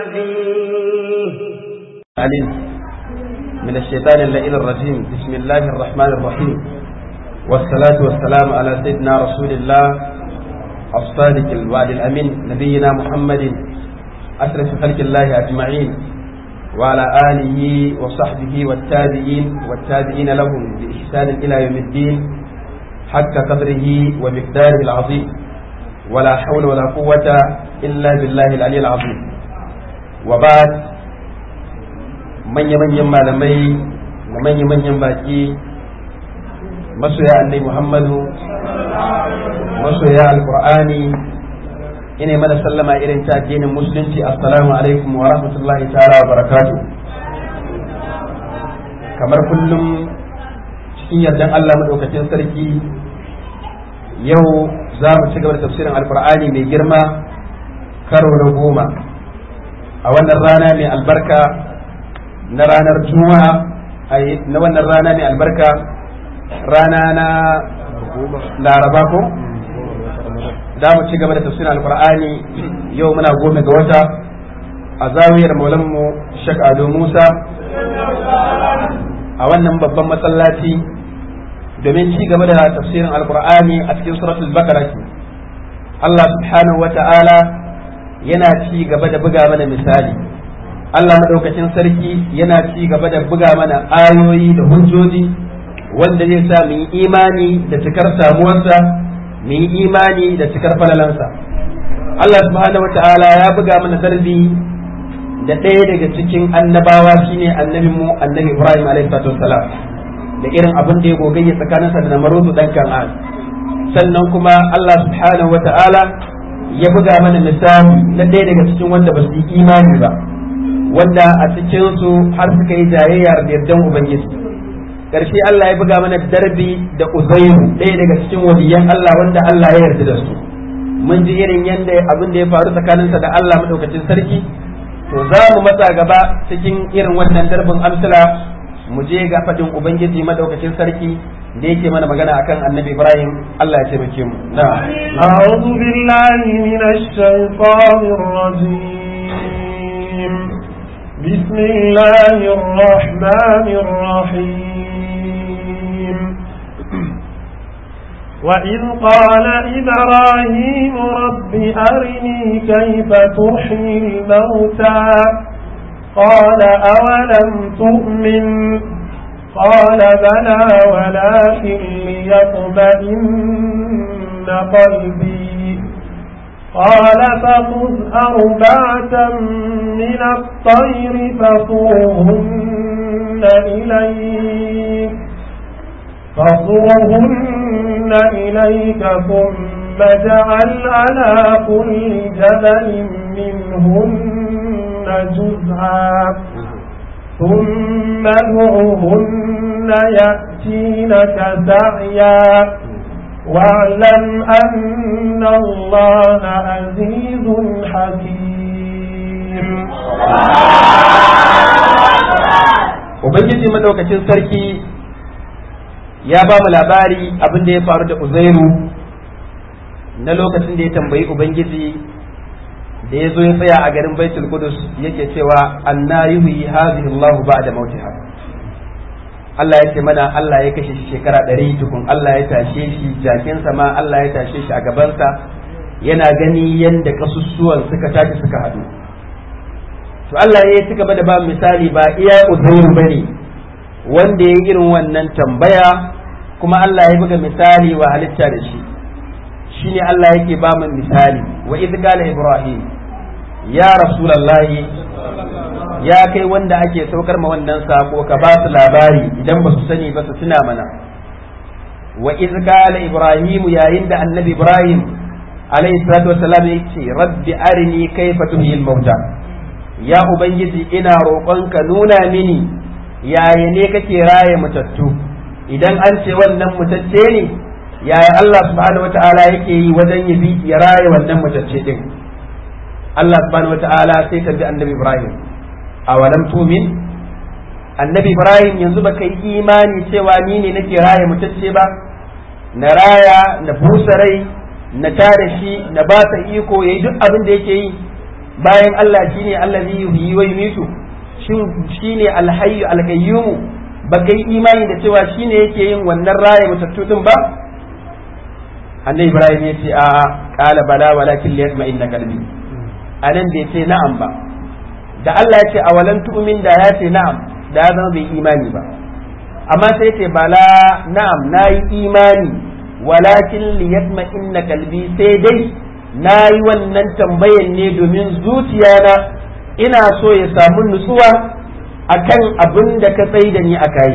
عليم من الشيطان اللئيم الرجيم بسم الله الرحمن الرحيم والصلاة والسلام على سيدنا رسول الله الصادق الوعد الأمين نبينا محمد أشرف خلق الله أجمعين وعلى آله وصحبه والتابعين والتابعين لهم بإحسان إلى يوم الدين حق قدره ومقداره العظيم ولا حول ولا قوة إلا بالله العلي العظيم وبعد manya-manyan malamai da manya-manyan baki masoya annai muhammadu masoya alkur'ani ina mana sallama irin ta addinin musulunci assalamu alaikum wa rahmatullahi ta'ala wa barakatu kamar kullum cikin yardan Allah madaukakin sarki yau za mu ci gaba da tafsirin alkur'ani mai girma karo na goma a wannan rana mai albarka na ranar juma'a na wannan rana mai albarka rana na laraba ko da mu ci gaba da tafsirin alkur'ani yau muna goma ga wata a zawiyar maulanmu shek ado musa a wannan babban masallaci domin ci gaba da tafsirin alkur'ani a cikin suratul bakara Allah subhanahu wa ta'ala yana ci gaba da buga mana misali Allah madaukakin sarki yana ci gaba da buga mana ayoyi da hujjoji wanda zai sa mu yi imani da cikar samuwarsa mu yi imani da cikar falalansa Allah subhanahu wata'ala ya buga mana darbi da ɗaya daga cikin annabawa shine annabin mu annabi Ibrahim alaihi salam da irin abin da ya gogayya tsakaninsa da Namarudu dan Kan'an sannan kuma Allah subhanahu wata'ala ya buga mana misali na ɗaya daga cikin wanda ba su yi imani ba wanda a cikinsu har suka yi jayayyar da yardan Ubangiji. Ƙarshe Allah ya buga mana darbi da Uzairu ɗaya daga cikin waliyan Allah wanda Allah ya yarda da su. Mun ji irin yadda abin da ya faru tsakaninsa da Allah maɗaukacin sarki, to za mu matsa gaba cikin irin wannan darbin amsala mu je ga faɗin Ubangiji maɗaukacin sarki da yake mana magana akan annabi Ibrahim Allah ya taimake mu. أعوذ بالله من الشيطان الرجيم بسم الله الرحمن الرحيم وإذ قال إبراهيم رب أرني كيف تحيي الموتى قال أولم تؤمن قال بلى ولكن ليطمئن قلبي قال فخذ أربعة من الطير فصوهن إليك فصوهن إليك ثم اجعل على كل جبل منهن جزعا ثم ادعهن يأتينك سعيا واعلم أن الله عزيز حكيم Ubangiji madaukakin sarki ya ba mu labari abin da ya faru da Uzairu na lokacin da ya tambayi Ubangiji da ya zo ya tsaya a garin Baitul Qudus yake cewa anna yuhyi hadhihi Allah ba'da mautiha Allah ya ce mana Allah ya kashe shi shekara ɗari tukun Allah ya tashe shi jakinsa ma Allah ya tashe shi a gabansa yana gani yadda kasussuwan suka tashi suka haɗu to Allah ya ci gaba da ba misali ba iya uzairu bane wanda ya irin wannan tambaya kuma Allah ya buga misali wa halitta da shi shine Allah yake ba mu misali wa idh qala ibrahim ya rasulullahi ya kai wanda ake saukar ma wannan sako ka ba su labari idan ba su sani ba su tuna mana wa iz qala ibrahim yayin da annabi ibrahim alayhi salatu wassalam yace rabbi arini kayfa tuhyil mauta ya ubangiji ina roƙonka nuna mini yaya ne kake raye matattu idan an ce wannan mutacce ne yaya Allah subhanahu wata'ala yake yi wajen yabi ya raye wannan mutacce din Allah subhanahu wata'ala sai ka bi annabi ibrahim awalam tumin annabi ibrahim yanzu baka yi imani cewa ni ne nake raya mutacce ba na raya na busa rai na tare shi na ba ta iko yayi duk abin da yake yi bayan Allah shine allazi yuhyi wa yumitu shin shine alhayyu alqayyum baka yi imani da cewa shine yake yin wannan raye matattu din ba annabi ibrahim ya ce a qala bala walakin liyasma inna qalbi anan bai ce na'am ba da Allah ya ce awalan tu'min da ya ce na'am da ya zama bai imani ba amma sai ce bala na'am nayi imani walakin liyasma inna qalbi sai dai nayi wannan tambayan ne domin zuciyana ina so ya samu nutsuwa akan abin da ka tsaye da ni a kayi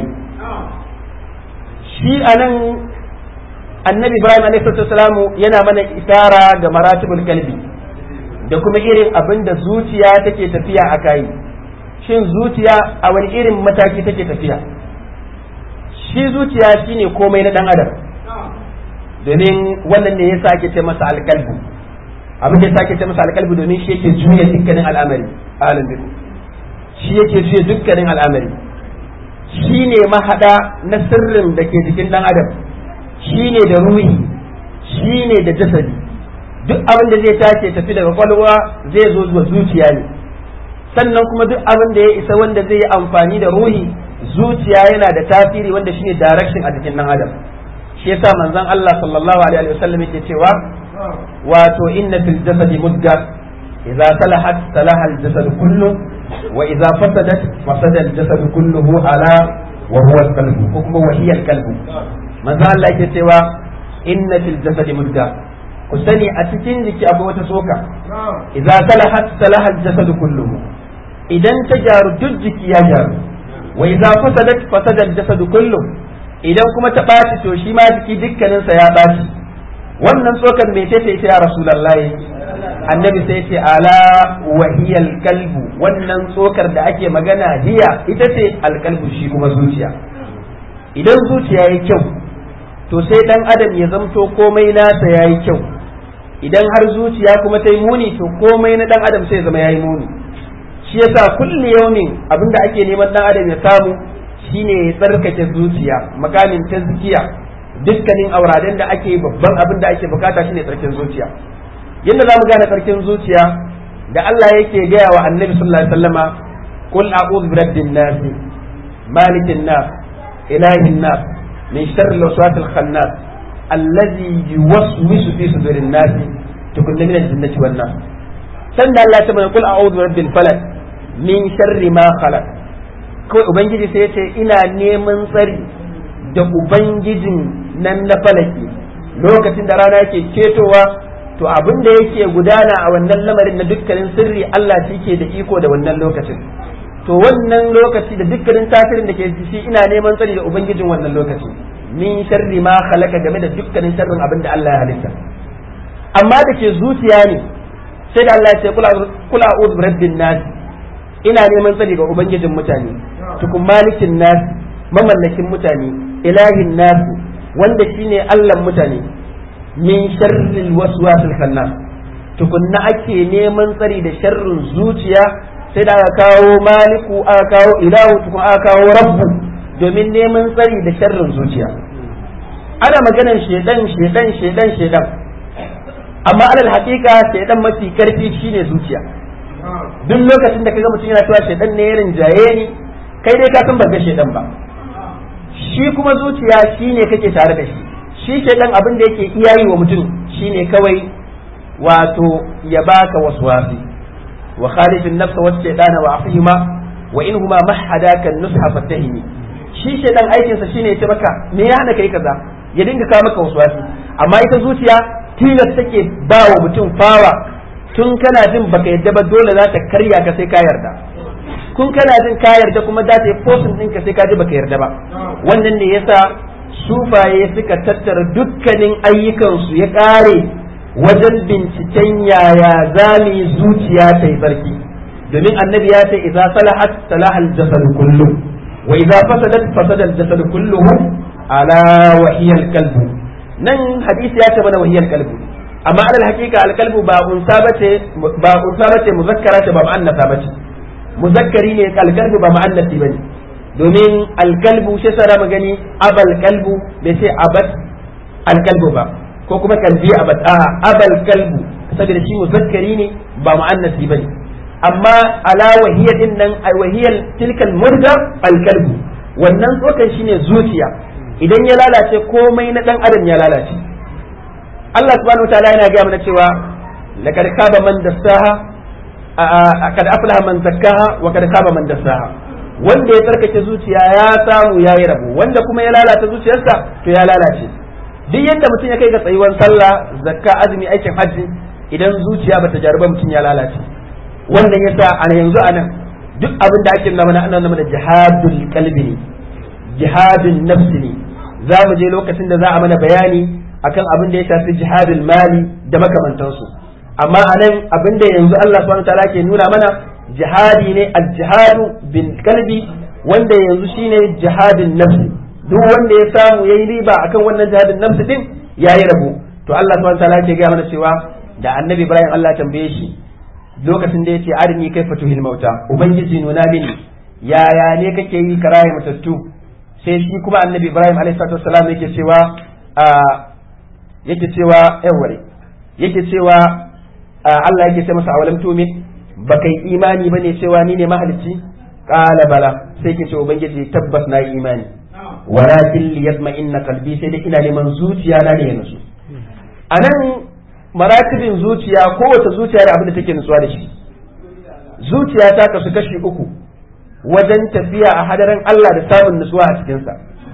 shi anan annabi ibrahim alaihi yana mana isara ga maratibul kalbi da kuma irin abin da zuciya take tafiya a kayi shin zuciya a wani irin mataki take tafiya shi zuciya shine komai na dan adam domin wannan ne yasa ake ce masa alkalbu abin da yasa ake ce masa alkalbu domin shi yake juya dukkanin al'amari alim biku shi yake juya dukkanin al'amari shi ne mahada na sirrin da ke jikin dan adam shi ne da ruhi shi ne da jasadi duk abin da zai tace tafi daga kwalwa zai zo zuwa zuciya ne sannan kuma duk abin da ya isa wanda zai yi amfani da ruhi zuciya yana da tasiri wanda shine direction a jikin dan adam shi yasa manzon Allah sallallahu alaihi wasallam yake cewa wato inna fil jasadi mudda idza salahat salaha al jasad kullu wa idza fasadat fasada al jasad kulluhu ala wa huwa al qalbu ko kuma wa hiya al qalbu manzon Allah yake cewa inna fil jasadi mudda ku sani a cikin jiki akwai wata soka idza salahat salaha al jasad kulluhu idan ta gyaru duk jiki ya gyaru wa idza fasadat fasada al jasad kulluhu idan kuma ta ɓaci to shi ma jiki dukkaninsa ya ɓaci wannan tsokar mai ce ita ya rasulallahi annabi sai ce ala wahiyal kalbu wannan tsokar da ake magana hiya ita ce alkalbu shi kuma zuciya idan zuciya ya kyau to sai dan adam ya zamto komai nasa ya yi kyau idan har zuciya kuma ta yi muni to komai na dan adam sai zama ya yi muni shi yasa kulli yaumin abinda ake neman dan adam ya samu shine ya tsarkake zuciya makamin tazkiya dukkanin auraden da ake babban abin da ake bukata shine tsarkin zuciya yadda zamu gane tsarkin zuciya da Allah yake gaya wa annabi sallallahu alaihi wasallama qul a'udhu bi rabbin nas malikin nas ilahin nas min sharri al-waswasil khannas alladhi yuwaswisu fi sudurin nas tukunna min al-jinnati wan nas sanda Allah ya ce qul a'udhu bi rabbil falaq min sharri ma khalaq kawai ubangiji sai ya ce ina neman tsari da ubangijin nan na falaki lokacin da rana yake ketowa to abin da yake gudana a wannan lamarin na dukkanin sirri Allah shi ke da iko da wannan lokacin to wannan lokaci da dukkanin tasirin da ke shi ina neman tsari da ubangijin wannan lokaci min sharri ma khalaqa game da dukkanin sharrin abin da Allah ya halitta amma da ke zuciya ne sai da Allah ya ce kula a'udhu birabbin nas ina neman tsari ga ubangijin mutane tukun malikin nas mamallakin mutane ilahin nas wanda shine Allah mutane min sharril waswasil khannas tukunna ake neman tsari da sharrin zuciya sai da aka kawo maliku aka kawo ilahu tukun aka kawo rabbu domin neman tsari da sharrin zuciya ana maganar shedan shedan shedan shedan amma alal haƙiƙa shedan mafi karfi shine zuciya duk lokacin da kaga mutum yana cewa shedan ne ya rinjaye ni kai dai ka san ba ga shedan ba shi kuma zuciya shine kake tare da shi shi shedan abin da yake iya yi wa mutum shine kawai wato ya baka waswasi wa khalifin nafsa wa shaytana wa afihima wa in huma mahadaka nusha fatahimi shi shedan aikin sa shine ya ce maka me ya hana kai kaza ya dinga kawo maka waswasi amma ita zuciya tilas take ba wa mutum fawa tun kana jin baka yadda ba dole za ta karya ka sai ka yarda kun kana jin ka yarda kuma za ta yi fosin ɗinka sai ka ji baka yarda ba wannan ne yasa sufaye suka tattara dukkanin ayyukansu ya ƙare wajen binciken yaya zami zuciya ta yi tsarki domin annabi ya ce idza salahat salaha al-jasad kullu wa idza fasadat fasada al-jasad kulluhu ala wa hiya al-qalbu nan hadisi ya ce mana wa hiya al-qalbu amma alal haqiqa al-qalbu ba unsa bace ba unsa bace muzakkara ce ba mu'annasa bace muzakkari ne al-qalbu ba mu'annasi bane domin al-qalbu shi sara magani abal qalbu bai sai abat al-qalbu ba ko kuma kalbi abad a abal qalbu saboda shi muzakkari ne ba mu'annasi bane amma ala wahiya din nan ai wahiyal tilkal murda alqalbu wannan tsokan shine zuciya idan ya lalace komai na dan adam ya lalace Allah subhanahu wataala yana gaya mana cewa laqad khaba man dassaha kad aflaha man zakkaha wa kad khaba man dassaha wanda ya tsarkake zuciya ya samu ya yi rabo wanda kuma ya lalata zuciyarsa to ya lalace duk yadda mutum ya kai ga tsayuwar sallah zakka azumi aikin hajji idan zuciya bata jaruba mutum ya lalace wannan yasa a yanzu a nan duk abin da ake nuna ana nuna da jihadul qalbi ne jihadun nafsi ne za mu je lokacin da za a mana bayani akan abin da ya shafi jihadul mali da makamantansu amma a nan abin da yanzu Allah subhanahu wataala ke nuna mana jihadi ne al-jihadu bil qalbi wanda yanzu shine jihadin nafsi duk wanda ya samu yayi riba akan wannan jihadin nafsi din yayi rabo to Allah subhanahu wataala ke ga mana cewa da annabi Ibrahim Allah tambaye shi lokacin da yace arini kai fatuhil mauta ubangiji nuna mini yaya ne kake yi karaye matattu sai shi kuma annabi Ibrahim alaihi salatu wassalam yake cewa yake cewa yawware yake cewa Allah yake ce masa awalam tumin baka yi imani bane cewa ni ne mahalicci qala bala sai ke ce ubangiji tabbas na yi imani walakin li yatma'inna qalbi sai dai ina neman zuciya na ne yanzu anan maratibin zuciya kowace zuciya da abin da take nutsuwa da shi zuciya ta kasu kashi uku wajen tafiya a hadarin Allah da samun nutsuwa a cikinsa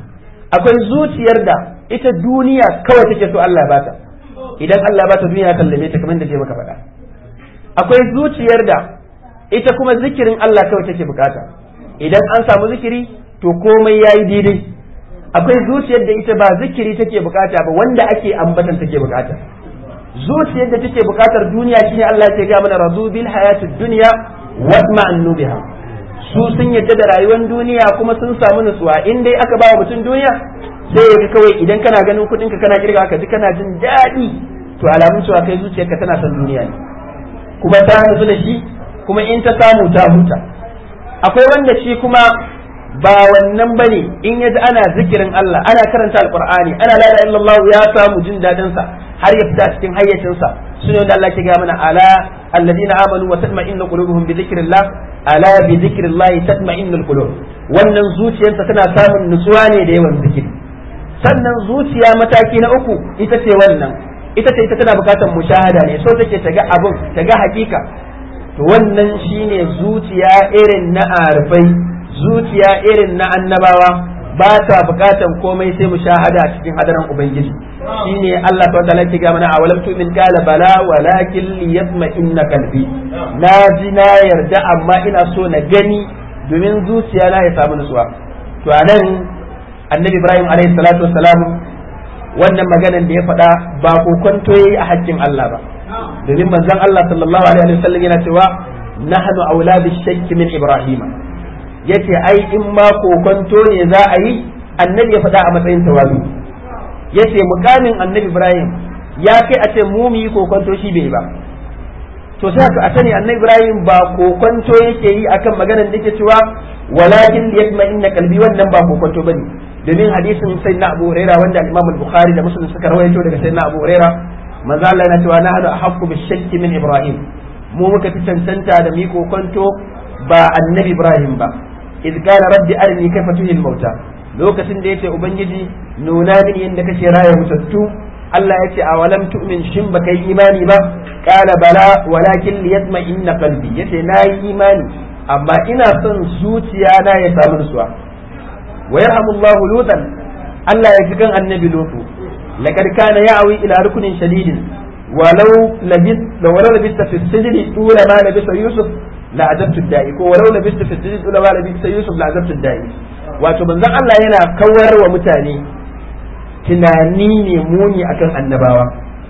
akwai zuciyar da ita duniya kawai take so Allah ba ta idan Allah ba ta duniya kallame ta kamar da je maka faɗa akwai zuciyar da ita kuma zikirin Allah kawai take bukata idan an samu zikiri to komai yayi daidai akwai zuciyar da ita ba zikiri take bukata ba wanda ake ambatan take bukata zuciyar da take bukatar duniya shine Allah ya ga mana razu bil hayatid dunya watma'annu biha su sun yadda da rayuwar duniya kuma sun samu nutsuwa in dai aka ba mutum duniya sai ya kawai idan kana ganin kuɗinka kana kirga ka ji kana jin daɗi to alamun cewa kai zuciyarka tana son duniya ne kuma ta nutsu da shi kuma in ta samu ta huta akwai wanda shi kuma ba wannan bane in yaji ana zikirin Allah ana karanta alqur'ani ana la ilaha illallah ya samu jin dadin sa har ya fita cikin hayyacin sa sune wanda Allah ke ga mana ala alladina amanu wa tatma'innu qulubuhum bi dhikrillah ala bi dhikrillah tatma'innu qulub wannan zuciyarsa tana samun nutsuwa ne da yawan zikiri sannan zuciya mataki na uku ita ce wannan ita ce ita tana bukatar mushahada ne so take ta ga abun ta ga hakika to wannan shine zuciya irin na arfai zuciya irin na annabawa ba ta bukatan komai sai mushahada cikin hadaran ubangiji shine Allah ta wata lati ga mana a walam tu'min qala bala walakin liyatma inna qalbi na ji na yarda amma ina so na gani domin zuciya na ya samu nutsuwa to anan annabi Ibrahim alaihi salatu wassalam wannan maganan da ya faɗa ba kokonto yayi a haƙƙin Allah ba domin manzon Allah sallallahu alaihi wasallam yana cewa nahnu auladi shakki min ibrahima yace ai in ma kokonto ne za a yi annabi ya faɗa a matsayin tawazu yace mukamin annabi ibrahim ya kai a ce mu mu yi kokonto shi bai ba to sai a sani annabi ibrahim ba kokonto yake yi akan maganar da yake cewa walakin liyatma inna qalbi wannan ba kokonto bane domin hadisin sayyidina abu huraira wanda al-imam al-bukhari da muslim suka rawaito daga sayyidina abu huraira manzo Allah yana cewa na hada ahqqu bi shakki min ibrahim mu muka fi cancanta da mi kokonto ba annabi ibrahim ba iz qala rabbi arini kayfa tuhil mauta lokacin da yace ubangiji nuna mini yanda kake raya mutattu Allah ya ce a walam tu'min shin baka yi imani ba qala bala walakin liyatma inna qalbi yace na yi imani amma ina son zuciya na ya samu nutsuwa wa yarhamullahu lutan Allah ya ji kan annabi lutu laqad kana ya'wi ila rukunin shadidin ولو لبثت ولو لبثت في السجن طول ما لبث يوسف لعذبت الداعي ko walau لبثت في السجن طول ما لبث يوسف لعذبت الداعي wato manzon Allah yana kawar wa mutane tunani ne muni akan annabawa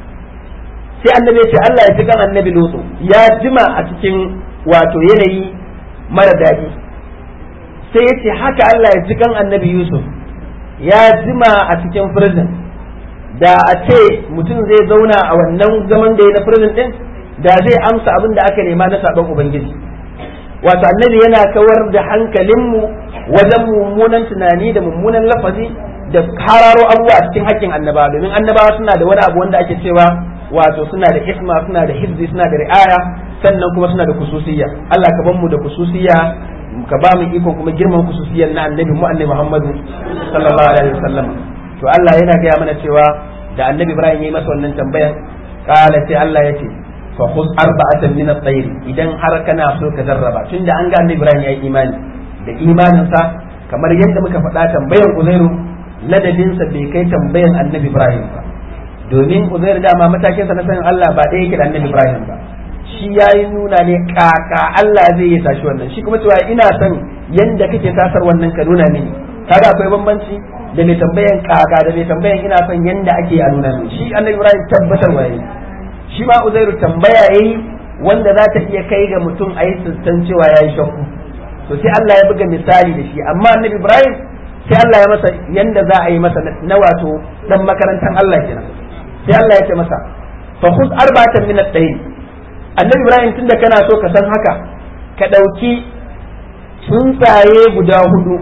sai annabi ya ce Allah ya cikin annabi Lutu ya jima a cikin wato yanayi mara daɗi sai ya ce haka Allah ya cikin annabi Yusuf ya jima a cikin prison da a ce mutum zai zauna a wannan zaman da ya na prison din da zai amsa abin da aka nema na sabon ubangiji wato annabi yana kawar da hankalinmu wajen mummunan tunani da mummunan lafazi da hararo abubuwa a cikin hakkin annabawa domin annabawa suna da wani abu wanda ake cewa wato suna da isma suna da hizbi suna da ri'aya sannan kuma suna da kususiyya Allah ka ban mu da kususiyya ka ba mu ikon kuma girman kususiyyar na annabi mu annabi Muhammadu sallallahu alaihi wasallam to Allah yana gaya mana cewa da annabi Ibrahim yayi masa wannan tambayar kala sai Allah ya ce fa khuz arba'atan min at-tayr idan har kana so ka jarraba tunda an ga annabi Ibrahim yayi imani da imaninsa kamar yadda muka faɗa tambayar Uzairu ladabinsa bai kai tambayan annabi Ibrahim ba domin Uzair dama matakinsa na sanin Allah ba ɗaya yake da annabi Ibrahim ba shi ya yi nuna ne kaka Allah zai yi tashi wannan shi kuma cewa ina son yanda kake tasar wannan ka nuna mini kaga akwai bambanci da mai tambayan kaka da mai tambayan ina son yanda ake a nuna mini shi annabi Ibrahim tabbatar waye shi ma Uzairu tambaya yayi wanda za ta iya kai ga mutum a yi san cewa ya yi shakku to sai Allah ya buga misali da shi amma annabi Ibrahim sai Allah ya masa yanda za a yi masa na wato dan makarantar Allah kenan sai Allah ya ce masa fa khuz arba'atan min at-tayr annabi Ibrahim tunda kana so ka san haka ka dauki tsuntsaye guda hudu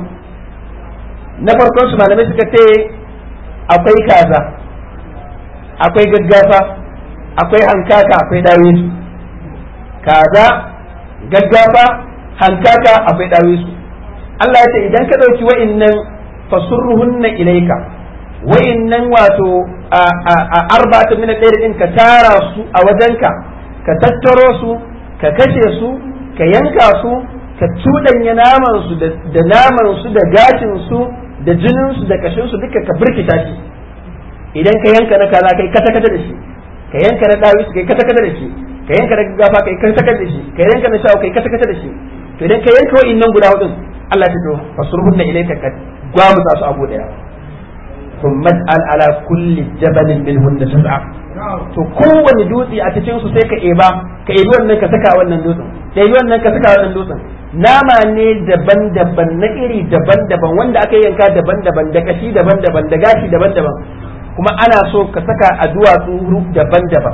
na farkon su malamai suka ce akwai kaza akwai gaggafa akwai hankaka akwai dawisu kaza gaggafa hankaka akwai dawisu Allah ya ce idan ka ɗauki wa'innan fasurruhunna ilaika wa'innan wato a arba'atu min ɗaya din ka tara su a wajenka ka tattaro su ka kashe su ka yanka su ka cuɗanya naman su da naman su da gashin su da jinin su da kashin su duka ka birkita shi idan ka yanka na kaza kai kata kata da shi ka yanka na dawi kai kata kata da shi ka yanka na gafa kai kata kata da shi ka yanka na shawo kai kata kata da shi to idan ka yanka wa'innan guda hudun Allah ta to fasurhunna ilayka ka gwamu su abu daya thumma al ala kulli jabalin minhunna sab'a to kowane dutse a cikin su sai ka eba ka ebi wannan ka saka wannan dutsen ka ebi wannan ka saka wannan dutsen nama ne daban-daban na iri daban-daban wanda aka yanka daban-daban da kashi daban-daban da gashi daban-daban kuma ana so ka saka a duwatsu daban-daban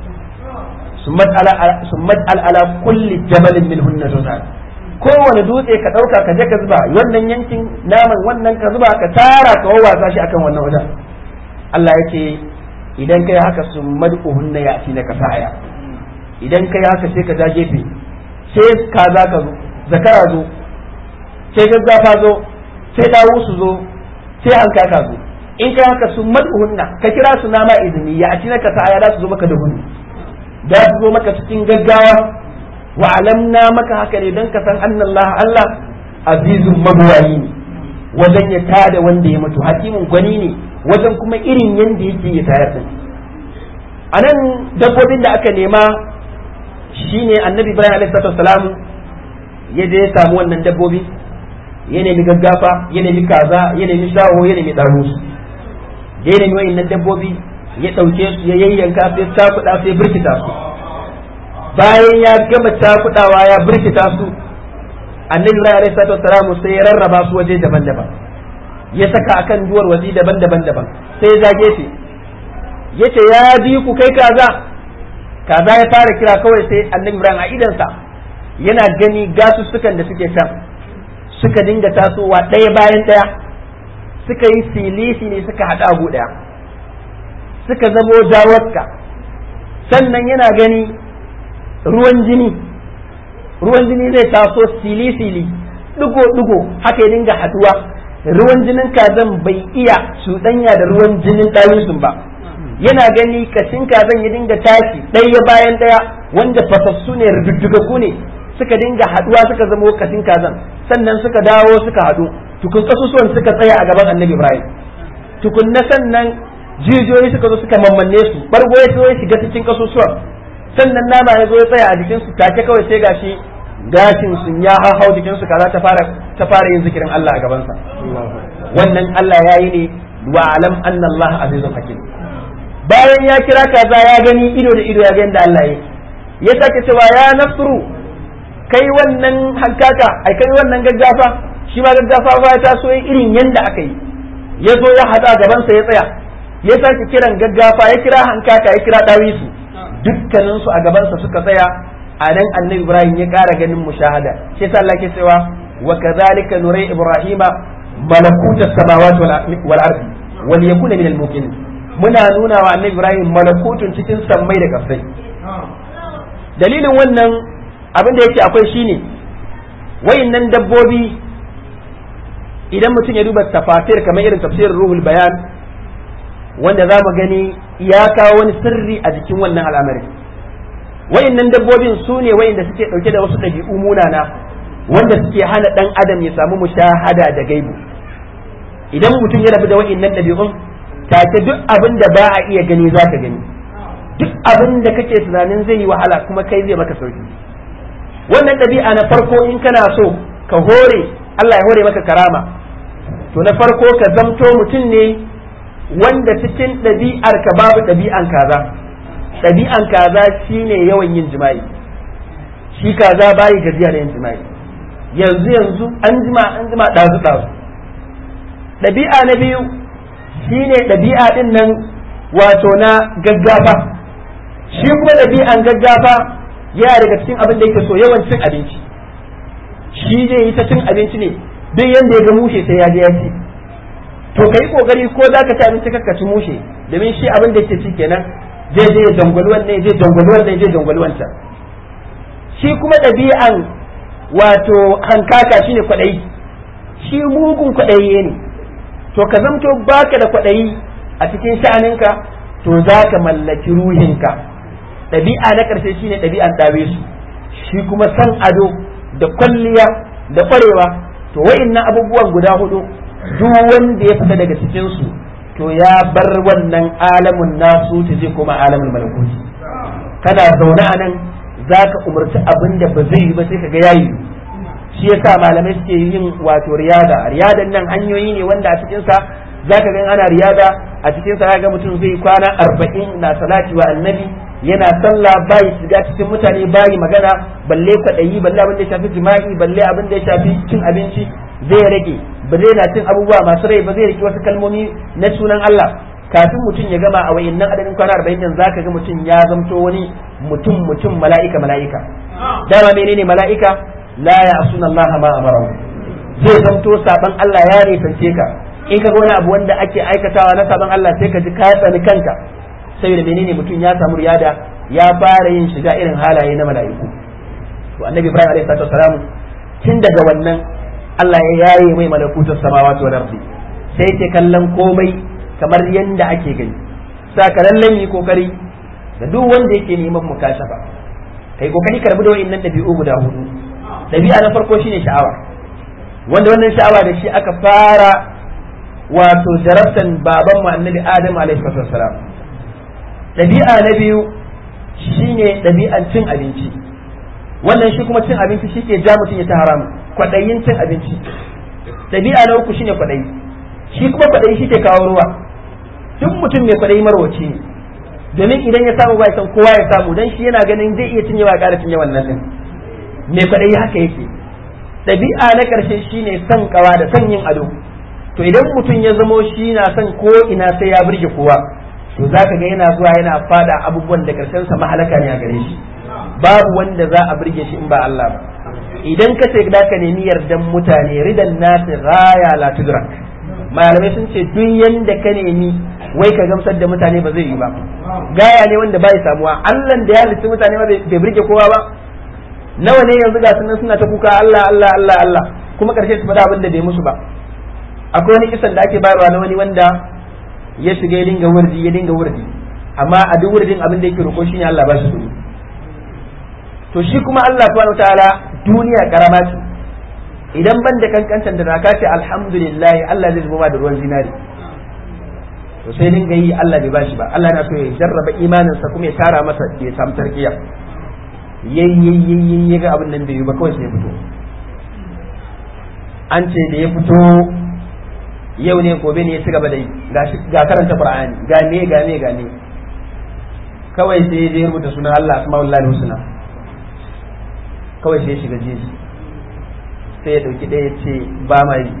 summat al ala kulli jabalin minhunna sab'a kowane dutse ka ɗauka ka je ka zuba wannan yankin naman wannan ka zuba ka tara ka wawwasa shi akan wannan wajen Allah ya ce idan kai haka sun mad'uhunna ya ci na kasaya idan kai haka sai ka ja gefe sai ka za ka zo zakara zo sai gaggafa zo sai dawo su zo sai hanka ka zo in kai haka sun mad'uhunna ka kira su nama izini ya ci na kasaya za su zo maka da gudu za su zo maka cikin gaggawa wa alamna maka haka ne don ka san annan Allah Allah azizun mabuwayi ne wajen ya tada wanda ya mutu hakimin gwani ne wajen kuma irin yanda yake ya tayar da a nan dabbobin da aka nema shine annabi ibrahim alaihi salatu ya je ya samu wannan dabbobi ya nemi gaggafa ya nemi kaza ya nemi shaho ya nemi ɗaro da ya nemi wa'innan dabbobi ya ɗauke su ya yayyanka sai cakuɗa sai birkita su bayan ya gama cakudawa ya birkita su annabi ibrahim alaihi salatu wassalamu sai ya rarraba su waje daban-daban ya saka akan duwar waje daban-daban daban sai ya zage shi yace ya ji ku kai kaza kaza ya fara kira kawai sai annabi ibrahim a idansa yana gani gasussukan da suke can suka dinga tasowa ɗaya bayan ɗaya suka yi silisi ne suka haɗa abu ɗaya suka zamo dawarka sannan yana gani ruwan jini ruwan jini zai taso sili-sili digo-digo haka ya dinga haduwa ruwan jinin kazan bai iya cuɗanya da ruwan jinin ɗawisun ba yana gani kashin kazan ya dinga tashi ɗaya bayan ɗaya wanda fasassu ne rududdugaku ne suka dinga haduwa suka zama kashin kazan sannan suka dawo suka haɗu tukun kasusuwan suka tsaya a gaban annabi ibrahim tukun na sannan jijiyoyi suka zo suka mammanne su bargo ya zo ya shiga cikin kasusuwan sannan nama ya zo ya tsaya a jikinsu take kawai sai gashi gashin sun ya hau jikinsu kaza ta fara ta fara yin zikirin Allah a gabansa wannan Allah ya yi ne wa alam anna Allah azizun hakim bayan ya kira kaza ya gani ido da ido ya ga yadda Allah ya ya sake cewa ya nasru kai wannan hankaka ai kai wannan gaggafa shi ma gaggafa ba ta so irin yanda aka yi ya zo ya hada gabansa ya tsaya ya sake kiran gaggafa ya kira hankaka ya kira dawisu dukkaninsu a gabansa suka tsaya a nan annabi ibrahim ya ƙara ganin mushahada shi yasa Allah ke cewa wa kadhalika nurai ibrahima malakuta samawati wal ardi wal yakuna min al muqinin muna nuna wa annabi Ibrahim malakutun cikin sammai da kasai dalilin wannan abin da yake akwai shine wayannan dabbobi idan mutum ya duba tafasir kamar irin tafsirin ruhul bayan wanda za mu gani ya kawo wani sirri a jikin wannan al'amari wayannan dabbobin su ne wayanda suke dauke da wasu ɗabi'u munana wanda suke hana dan adam ya samu mushahada da gaibu idan mutum ya rabu da wayannan ɗabi'un take duk abin da ba a iya gani za ka gani duk abin da kake tunanin zai yi wahala kuma kai zai maka sauki wannan ɗabi'a na farko in kana so ka hore Allah ya hore maka karama to na farko ka zamto mutum ne wanda cikin ɗabi'ar ka babu ɗabi'an kaza ɗabi'an kaza shine yawan yin jima'i shi kaza bayi gajiya da yin jima'i yanzu yanzu an jima an jima ɗazu ɗazu ɗabi'a na biyu shine ɗabi'a ɗin nan wato na gaggafa shi kuma ɗabi'an gaggafa yana daga cikin abin da yake so yawan cin abinci shi zai yi ta cin abinci ne duk yanda ya ga mushe sai ya je ya ci to kai kokari ko za ka ci abinci ka ci mushe domin shi abin da yake ci kenan zai je ya dangwali wannan zai dangwali wannan zai dangwali wancan shi kuma ɗabi'an wato hankaka shine kwaɗayi shi mugun kwaɗayi ne to ka zamto baka da kwaɗayi a cikin sha'aninka to za ka mallaki ruhinka ɗabi'a na ƙarshe shine ɗabi'an ɗabe su shi kuma san ado da kwalliya da ƙwarewa to wa'innan abubuwan guda hudu duk wanda ya fita daga cikin su to ya bar wannan alamun nasu ta zai koma alamun malakuti kana zaune a nan za ka umarci abin da ba zai yi ba sai ka ga yayi shi yasa malamai suke yin wato riyada riyadan nan hanyoyi ne wanda a cikin sa zaka ga ana riyada a cikin sa ga mutum zai kwana arba'in na salati wa annabi yana sallah bayi shiga cikin mutane bayi magana balle kwaɗayi balle abin da ya shafi jima'i balle abin da ya shafi cin abinci zai rage ba zai na cin abubuwa masu rai ba zai rike wasu kalmomi na sunan Allah kafin mutum ya gama a wayannan adadin kwana arba'in din zaka ga mutum ya zamto wani mutum mutum mala'ika mala'ika dama menene mala'ika la ya'suna Allah ma amara zai zamto saban Allah ya nisance ka in ka ga wani abu wanda ake aikatawa na saban Allah sai ka ji ka tsani kanka saboda menene mutum ya samu riyada ya fara yin shiga irin halaye na mala'iku to annabi Ibrahim alaihi salatu wasalam tun daga wannan Allah ya yaye mai malakutus samawati wal ardi sai yake kallon komai kamar yanda ake gani saka lallan yi kokari da duk wanda yake neman mukashafa kai kokari ka rabu da wa'annan dabi'u guda hudu dabi'a na farko shine sha'awa wanda wannan sha'awa da shi aka fara wato jarabtan baban mu annabi Adam alaihi salam dabi'a na biyu shine dabi'an cin abinci wannan shi kuma cin abinci shi ke ja mutum ya ta haramu kwaɗayin cin abinci ɗabi'a na uku shine kwaɗayi shi kuma kwaɗayi shi ke kawo ruwa duk mutum mai kwaɗayi marwaci ne domin idan ya samu ba ya san kowa ya samu dan shi yana ganin zai iya cinyewa ƙara cinye wannan din mai kwaɗayi haka yake ɗabi'a na ƙarshe shine son kawa da son yin ado to idan mutum ya zamo shi na son ko ina sai ya burge kowa to zaka ga yana zuwa yana fada abubuwan da ƙarshen sa mahalaka ne a gare shi babu wanda za a burge shi in ba Allah ba idan ka ce da ka nemi yardan mutane ridan nasi raya la tudrak malamai sun ce duk yanda ka nemi wai ka gamsar da mutane ba zai yi ba gaya ne wanda bai samuwa Allah da ya halitta mutane ba bai burge kowa ba nawa ne yanzu ga sunan suna ta kuka Allah Allah Allah Allah kuma karshe su faɗa abin da bai musu ba akwai wani kisan da ake bayarwa na wani wanda ya shiga ya dinga wurdi ya dinga wurdi amma a duk wurdin abin da yake roƙo shine Allah ba shi kuɗi to shi kuma Allah subhanahu wataala duniya karama ce idan ban da kankancan da zaka ce alhamdulillah Allah zai zuba da ruwan zinari to sai dinga yi Allah bai bashi ba Allah na so ya jarraba imanin sa kuma ya tara masa ya samu tarkiya yayi ga abin nan bai yi ba kawai sai ya fito an ce da ya fito yau ne gobe ne ya ci gaba da yi ga karanta qur'ani ga ne ga ne ga ne kawai sai ya rubuta sunan Allah asma'ullahi husna kawai sai ya shiga jeji sai ya dauki ɗaya ce ba ma yi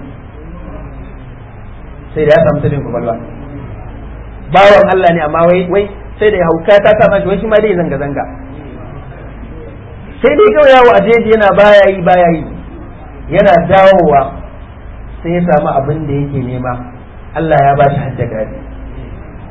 sai da ya samu tabin kwakwalwa bawan Allah ne amma wai wai sai da ya hauka ta sa mashi wai shi ma dai zanga zanga sai dai kawai yawo a jeji yana baya yi baya yi yana dawowa sai ya samu abin da yake nema Allah ya ba shi hajja gari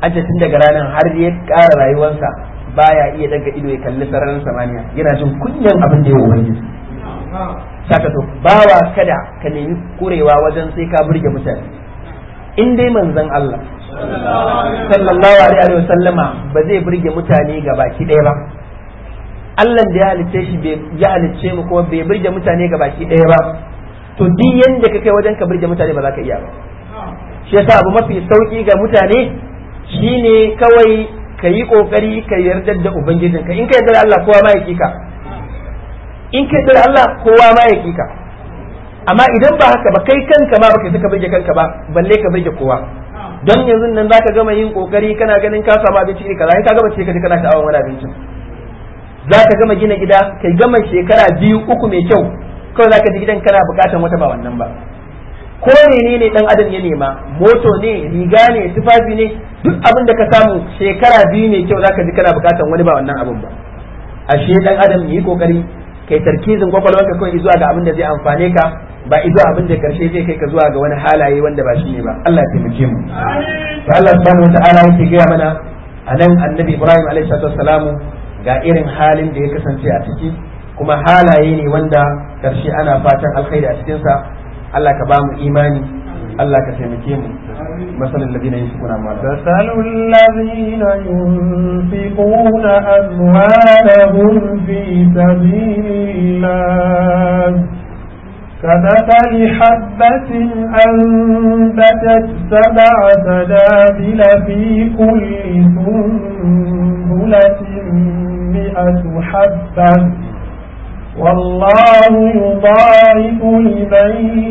an ce tun daga ranar har ya ƙara rayuwarsa baya iya daga ido ya kalli sararin samaniya yana jin kunyan abin da ya ubangiji saka to bawa kada ka nemi kurewa wajen sai ka burge mutane in dai manzon Allah sallallahu alaihi wa sallama ba zai burge mutane ga baki ɗaya ba Allah da ya halicce shi ya halicce mu kuma bai burge mutane ga baki ɗaya ba to duk yanda ka kai wajen ka burge mutane ba za ka iya ba shi yasa abu mafi sauki ga mutane shine kawai ka yi kokari ka yarda da ubangijinka in ka yarda da Allah kowa ma ya kika in ka yarda da Allah kowa ma ya kika amma idan ba haka ba kai kanka ma baka saka burge kanka ba balle ka burge kowa don yanzu nan zaka gama yin kokari kana ganin ka samu abinci iri kaza ka gama ce ka ji kana sha'awar wani abincin zaka gama gina gida kai gama shekara biyu uku mai kyau kawai zaka ji gidan kana bukatan wata ba wannan ba ko menene dan adam ya nema moto ne riga ne tufafi ne duk abin da ka samu shekara biyu ne kyau zaka ji kana bukatan wani ba wannan abin ba ashe dan adam yi kokari kai tarkizin kwakwalwarka kawai zuwa ga abin da zai amfane ka ba izo abin da karshe zai kai ka zuwa ga wani halaye wanda ba shi ne ba Allah ya taimake mu to Allah subhanahu wataala yake gaya mana anan annabi Ibrahim alaihi salatu wassalamu ga irin halin da ya kasance a ciki kuma halaye ne wanda karshe ana fatan alkhairi a cikin sa Allah ka ba mu imani Allah ka taimake mu masalin ladina yunfiquna amwalahum مثل الذين ينفقون أموالهم في سبيل الله كمثل حبة أنبتت سبع سنابل في كل سنبلة مئة حبة والله يضاعف لمن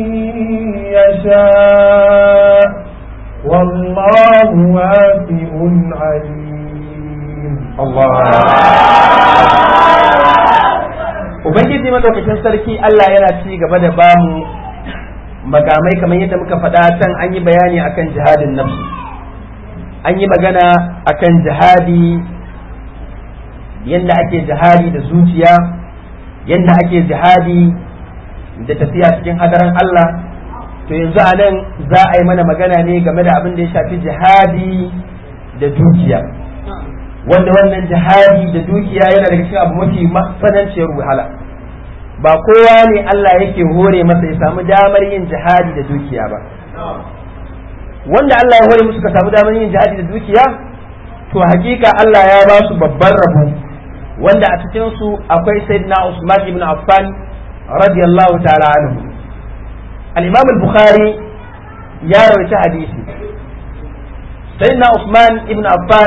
يشاء والله واسع عليم Ubangiji madaukakin sarki Allah yana ci gaba da bamu makamai kamar yadda muka faɗa can an yi bayani akan jihadin nafsu an yi magana akan jihadi yadda ake jihadi da zuciya yadda ake jihadi da tafiya cikin hadaran Allah to yanzu a nan za a yi mana magana ne game da abin da ya shafi jihadi da dukiya wanda wannan jihadi da dukiya yana daga cikin abu mafi matsananciyar wahala ba kowa ne Allah yake hore masa ya samu damar yin jihadi da dukiya ba wanda Allah ya hore musu ka samu damar yin jihadi da dukiya to hakika Allah ya ba su babban rabo wanda a cikin su akwai sayyidina Usman ibn Affan radiyallahu ta'ala anhu al-Imam al-Bukhari ya rawaita hadisi sayyidina Usman ibn Affan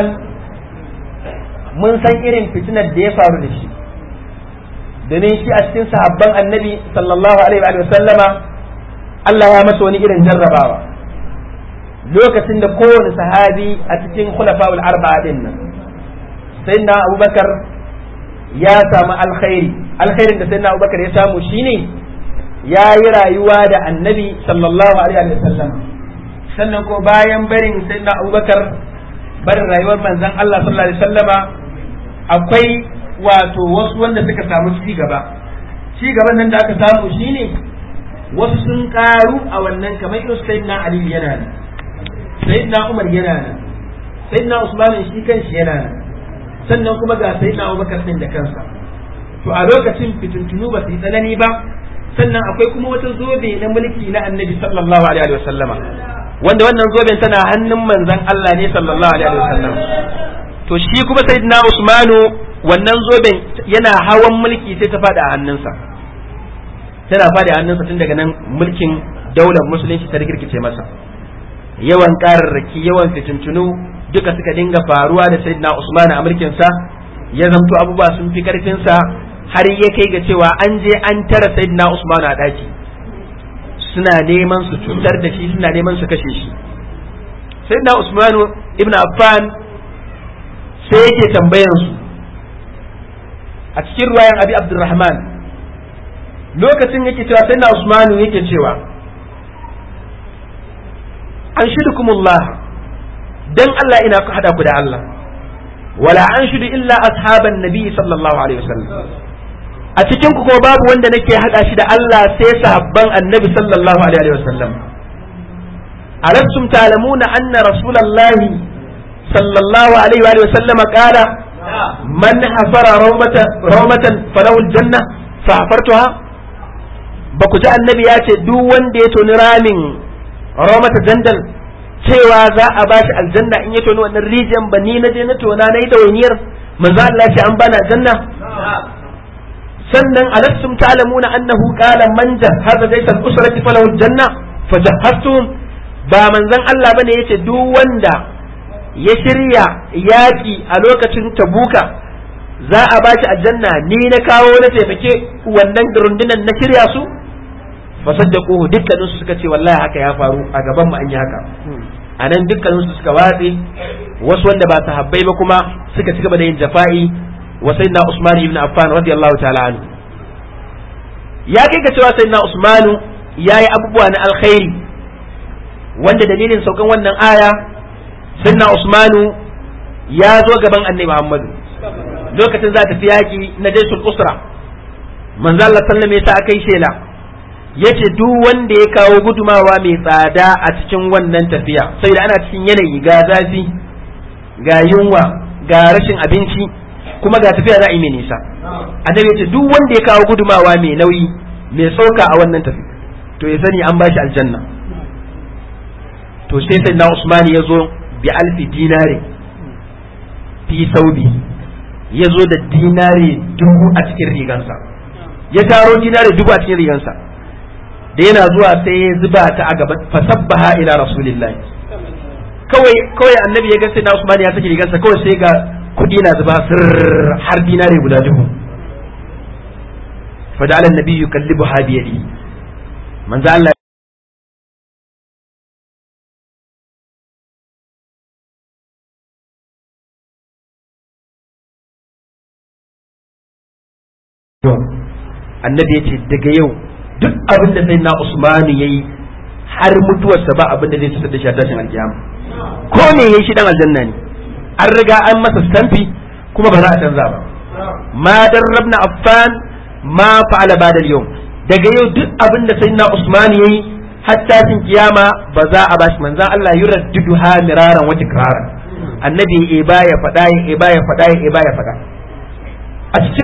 mun san irin fitinar da ya faru da shi domin shi a cikin sahabban annabi sallallahu alaihi wa sallama Allah ya masa wani irin jarrabawa lokacin da kowane sahabi a cikin khulafa'ul arba'a din nan sayyidina Abubakar ya samu alkhairi alkhairin da sayyidina Abubakar ya samu shine ya yi rayuwa da annabi sallallahu alaihi wa sallam sannan ko bayan barin sayyidina Abubakar barin rayuwar manzon Allah sallallahu alaihi wasallama akwai wato wasu wanda suka samu ci gaba ci gaban nan da aka samu shine wasu sun karu a wannan kamar irin sayyidina Ali yana nan sayyidina Umar yana nan sayyidina Usman shi kanshi yana nan sannan kuma ga sayyidina Abubakar din da kansa to a lokacin fitintunu ba su yi tsanani ba sannan akwai kuma wata zobe na mulki na Annabi sallallahu alaihi wasallama wanda wannan zoben tana hannun manzon Allah ne sallallahu alaihi wasallam to shi kuma sayyidina Usmanu wannan zoben yana hawan mulki sai ta fada a hannunsa tana fada a hannunsa tun daga nan mulkin daular musulunci ta rikirkice masa yawan kararraki yawan fitintunu duka suka dinga faruwa da sayyidina Usman a mulkin sa ya zamto abubuwa sun fi karfin sa har ya kai ga cewa an je an tara sayyidina Usman a daki suna neman su cutar da shi suna neman su kashe shi sai na usmanu ibn affan sai yake tambayan su a cikin ruwayan abi abdurrahman lokacin yake cewa sai na usmanu yake cewa an shidukumullah dan Allah ina ku hada ku da Allah wala an shudu illa ashaban nabi sallallahu alaihi wasallam a cikin ku kuma babu wanda nake hada shi da Allah sai sahabban annabi sallallahu alaihi wa sallam alastum ta'lamuna anna rasulullahi sallallahu alaihi wa sallama qala man hafara rawmata rawmatan falahu aljanna fa hafartuha ba ku ji annabi ya ce duk wanda ya toni ramin rawmata jandal cewa za a bashi aljanna in ya toni wannan rijiyar ba ni na je na tona na yi dawainiyar manzo Allah ce an bana aljanna sannan alastum ta'lamuna annahu qala man jahaza laysa al-usrati falahu al-janna fajahhaztum ba manzon Allah bane yace duk wanda ya shirya yaki a lokacin tabuka za a bashi aljanna ni na kawo na taimake wannan rundunan na shirya su fasaddaquhu dukkanin su suka ce wallahi haka ya faru a gaban mu an yi haka anan dukkanin su suka watse wasu wanda ba sahabbai ba kuma suka ci gaba da yin jafa'i wa sayyidina Usman ibn Affan radiyallahu ta'ala anhu ya kai ga cewa sayyidina Usman yayi abubuwa na alkhairi wanda dalilin saukan wannan aya sayyidina Usman ya zo gaban Annabi Muhammad lokacin za ta fi yaki na jaisul usra manzo Allah sallallahu alaihi wasallam akai shela yace duk wanda ya kawo gudumawa mai tsada a cikin wannan tafiya sai da ana cikin yanayi ga zafi ga yunwa ga rashin abinci kuma ga tafiya za a yi mai nisa annabi yace duk wanda ya kawo gudumawa mai nauyi mai sauka a wannan tafi to ya sani an bashi aljanna to sai sai na Usman ya zo bi alfi dinari fi saubi ya zo da dinari dubu a cikin rigansa ya taro dinari dubu a cikin rigansa da yana zuwa sai ya zuba ta a gaba fasabbaha ila rasulillahi kawai kawai annabi ya ga sai na Usman ya saki rigansa kawai sai ga kudi na zuba sir har dinare guda dubu fada'ala annabi yukallibu ha bi yadi manzo Allah annabi ya ce daga yau duk abin da sai na Usmanu ya yi har mutuwarsa ba abin da zai cutar da shi a tashin alkiyama ko ne ya yi shi dan aljanna ne an riga an masa stamfi kuma ba za a canza ba ma darrabna affan ma fa'ala ba'da yau daga yau duk abin da sayyidina usman yayi hatta cin kiyama ba za a bashi manzon Allah yuraddidu ha miraran wa tikraran annabi ya ba ya fada ya ba ya fada ya ba ya fada a cikin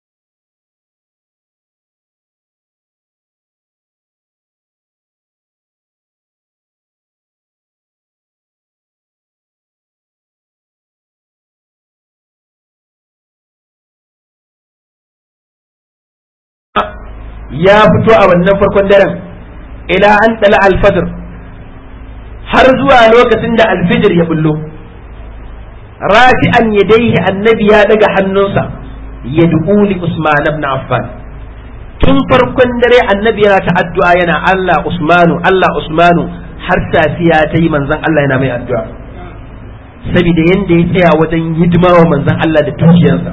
ya fito a wannan farkon daren ila an tsala alfajir har zuwa lokacin da alfijir ya bullo rafi'an yadaihi annabi ya daga hannunsa ya li usman ibn affan tun farkon dare annabi yana ta addu'a yana Allah usmanu Allah usmanu har safiya ta yi manzon Allah yana mai addu'a saboda yanda ya tsaya wajen hidima wa manzon Allah da dukiyarsa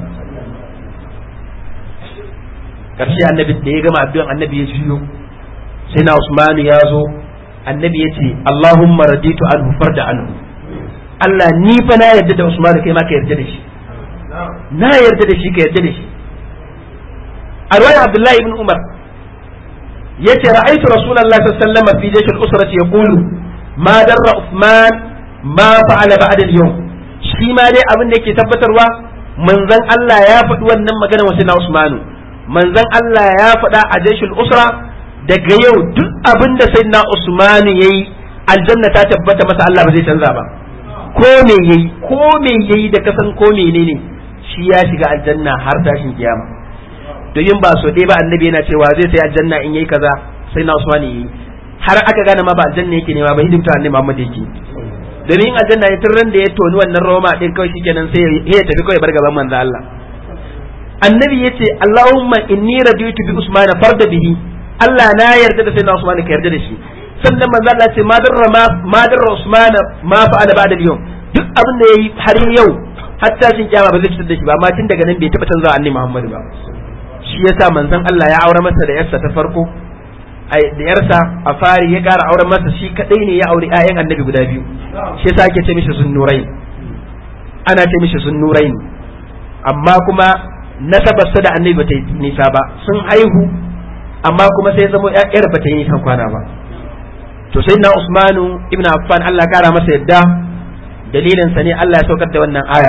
karshe annabi da ya gama addu'an annabi ya jiyo sai na Usmanu ya zo annabi ya ce Allahumma raditu anhu farda anhu Allah ni fa na yarda da Usmanu kai ma ka yarda da shi na yarda da shi ka yarda da shi a ruwayar Abdullahi ibn Umar yace ra'aytu Rasulullahi sallallahu alaihi wasallam fi jaysh al-usrati yaqulu ma darra Uthman ma fa'ala ba'da al-yawm shi ma dai abin da yake tabbatarwa manzon Allah ya faɗi wannan magana wa sai na Usmanu manzon Allah ya faɗa a jaishul usra daga yau duk abin da sai na Usmanu ya yi aljanna ta tabbata masa Allah ba zai canza ba ko me yayi ko me yayi da kasan ko menene shi ya shiga aljanna har tashin kiyama domin ba so ɗaya ba annabi yana cewa zai sai aljanna in yayi kaza sai na Usman yayi har aka gane ma ba aljanna yake nema ba hidimta annabi Muhammad yake domin aljanna ne tun ran da ya toni wannan roma din kawai shikenan sai ya tafi kawai bar gaban manzo Allah annabi ya ce Allahumma inni raditu bi Usman farda bihi Allah na yarda da sayyidina Usman ka yarda da shi sannan manzo Allah ce ma darra ma darra Usman ma fa'ala ba'da yau duk abin da yayi har yau hatta shin kiyama ba zai fitar da shi ba amma tun daga nan bai taba canza annabi Muhammad ba shi yasa manzon Allah ya aure masa da yarsa ta farko da yarsa a fari ya kara auren masa shi kadai ne ya auri ƴaƴan annabi guda biyu shi yasa ake ce mishi sunnurai ana ce mishi sunnurai amma kuma nasabarsa da annabi bata yi nisa ba sun haihu amma kuma sai zama yar bata yi nisan kwana ba to sai na Usmanu ibn Affan Allah kara masa yadda dalilin sa ne Allah ya saukar da wannan aya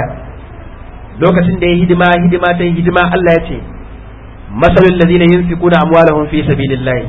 lokacin da ya hidima hidima ta hidima Allah ya ce masalul ladina yunfiquna amwalahum fi sabilillah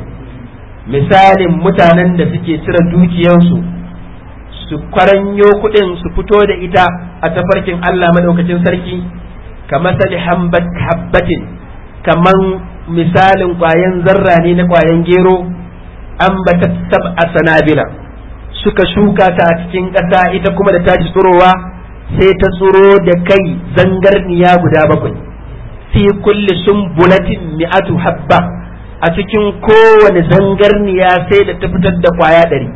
misalin mutanen da suke cire dukiyarsu su kwaranyo kuɗin su fito da ita a tafarkin Allah madaukakin sarki kamar sali habbatin kaman misalin kwayan zarra ne na kwayan gero an bata sab'a sanabila suka shuka ta a cikin ƙasa ita kuma da tashi tsirowa sai ta tsiro da kai zangarniya guda bakwai fi kulli sumbulatin mi'atu habba a cikin kowane zangarniya sai da ta fitar da kwaya ɗari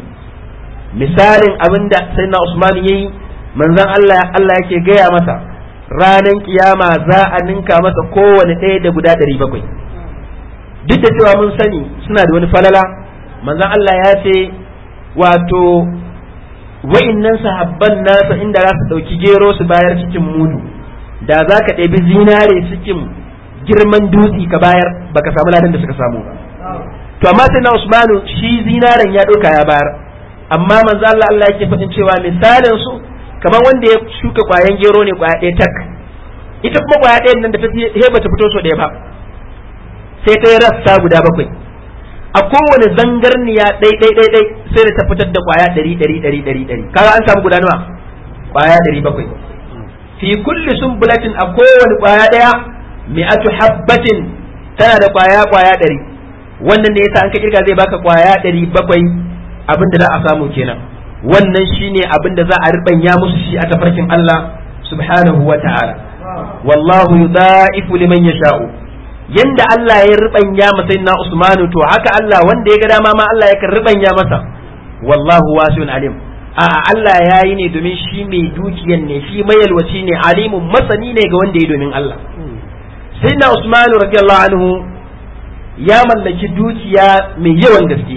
misalin abin da sai na Usman ya yi manzon Allah Allah yake gaya masa ranar kiyama za a ninka masa kowane ɗaya da guda ɗari bakwai duk da cewa mun sani suna da wani falala manzon Allah ya ce wato wa'innan sahabban nasa inda za su ɗauki gero su bayar cikin mudu da za ka ɗabi zinare cikin girman dutse ka bayar baka samu ladan da suka samu ba to amma sai na Usmanu shi zinaren ya ɗauka ya bayar amma manzo Allah Allah yake faɗin cewa misalin su kamar wanda ya shuka kwayan gero ne kwaya ɗaya tak ita kuma kwaya ɗayan nan da ta he bata fito so ɗaya ba sai ta yi rassa guda bakwai a kowane zangarniya ɗai ɗai ɗai ɗai sai da ta fitar da kwaya ɗari ɗari ɗari ɗari ɗari kaga an samu guda nawa kwaya ɗari bakwai fi kulli sumbulatin a kowane kwaya ɗaya mi'atu habbatin tana da kwaya kwaya ɗari wannan ne yasa an ka kirga zai baka kwaya ɗari bakwai abin da za a samu kenan wannan shine abin da za a ribanya musu shi a tafarkin Allah subhanahu wa ta'ala wallahu yudha'ifu liman yasha'u yanda Allah ya ribanya masa na Usmanu to haka Allah wanda ya ga dama ma Allah yakan ribanya masa wallahu wasi'un alim a Allah ya yi ne domin shi mai dukiyan ne shi mayalwaci ne alimun masani ne ga wanda ya domin Allah sai na Usmanu radiyallahu anhu ya mallaki dukiya mai yawan gaske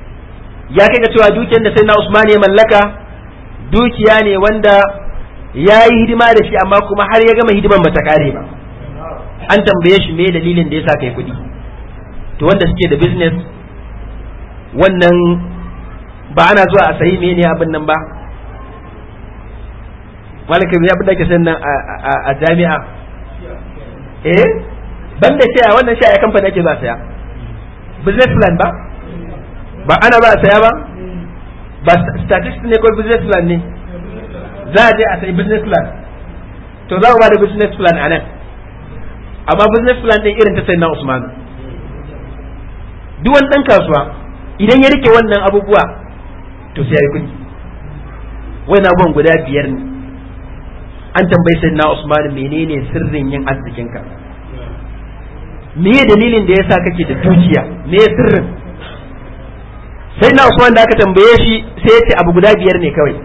ya kai ga cewa dukiyar da sai na Usman ya mallaka dukiya ne wanda ya yi hidima da shi amma kuma har ya gama hidiman bata kare ba an tambaye shi me dalilin da ya sa kai kuɗi to wanda suke da business wannan ba ana zuwa a sayi mene abin nan ba malaka ya abin da ke nan a jami'a eh ban da shaya wannan shaya kamfani ake za saya business plan ba ba ana ba a saya ba ba statistics ne ko business plan ne za a je a sayi business plan to za mu ba da business plan a nan amma business plan ɗin irin ta sai na Usman duk wani ɗan kasuwa idan ya rike wannan abubuwa to sai ya yi kuɗi wani abubuwan guda biyar ne an tambayi sai na Usman menene sirrin yin arzikinka me dalilin da yasa kake da dukiya me sirrin sai na Usman da aka tambaye shi sai ya ce abu guda biyar ne kawai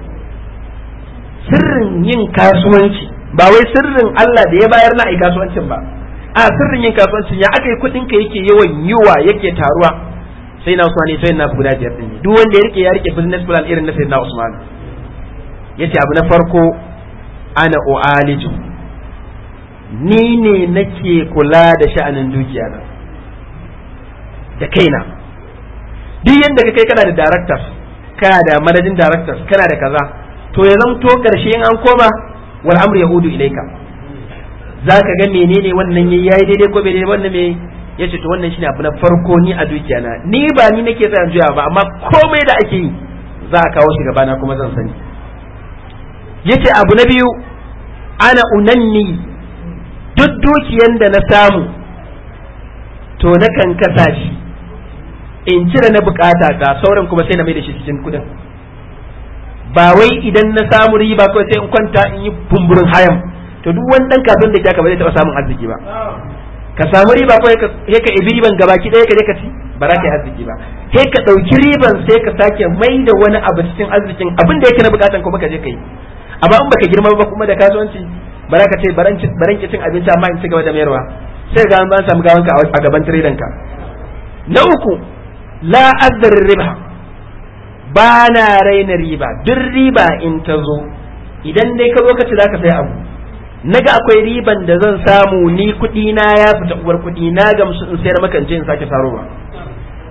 sirrin yin kasuwanci ba wai sirrin Allah da ya bayar na ai kasuwancin ba a sirrin yin kasuwancin ya aka yi kuɗin ka yake yawan yiwa yake taruwa sai na Usman sai na guda biyar din duk wanda ya rike ya rike business plan irin na sayyidina Usman yace abu na farko ana u'aliju ni ne nake kula da sha'anin dukiya na da kaina duk yadda ka kai kana da directors kana da managing directors kana da kaza to ya zamto karshe in an koma wal amru yahudu ilaika zaka ga menene wannan yayi daidai ko bai daidai wannan me yace to wannan shine abu na farko ni a dukiya na ni ba ni nake tsayan juya ba amma komai da ake yi za a kawo shi gabana kuma zan sani yace abu na biyu ana unanni duk dukiyan da na samu to na kan kasa shi in cire na bukata ta sauran kuma sai na mai da shi cikin kudin ba wai idan na samu riba ko sai in kwanta in yi bumburin hayam to duk wani dan kasuwan da ke ka ba zai taba samun arziki ba ka samu riba ko sai ka ibi riban gabaki ɗaya ka je ka ci ba za ka yi arziki ba sai ka ɗauki riban sai ka sake mai da wani abu cikin arzikin abin da yake na bukatan kuma ka je ka yi amma in baka girma ba kuma da kasuwanci ba za ka ce baran ki cin abinci amma in ci gaba da mayarwa sai ga an samu gawanka a gaban tiredan ka na uku la azzar riba ba na raina riba duk riba in ta zo idan dai ka zo ka ci za ka sai abu naga akwai riban da zan samu ni kuɗi na ya fita uwar kuɗi na gamsu in sayar maka in je in sake sarowa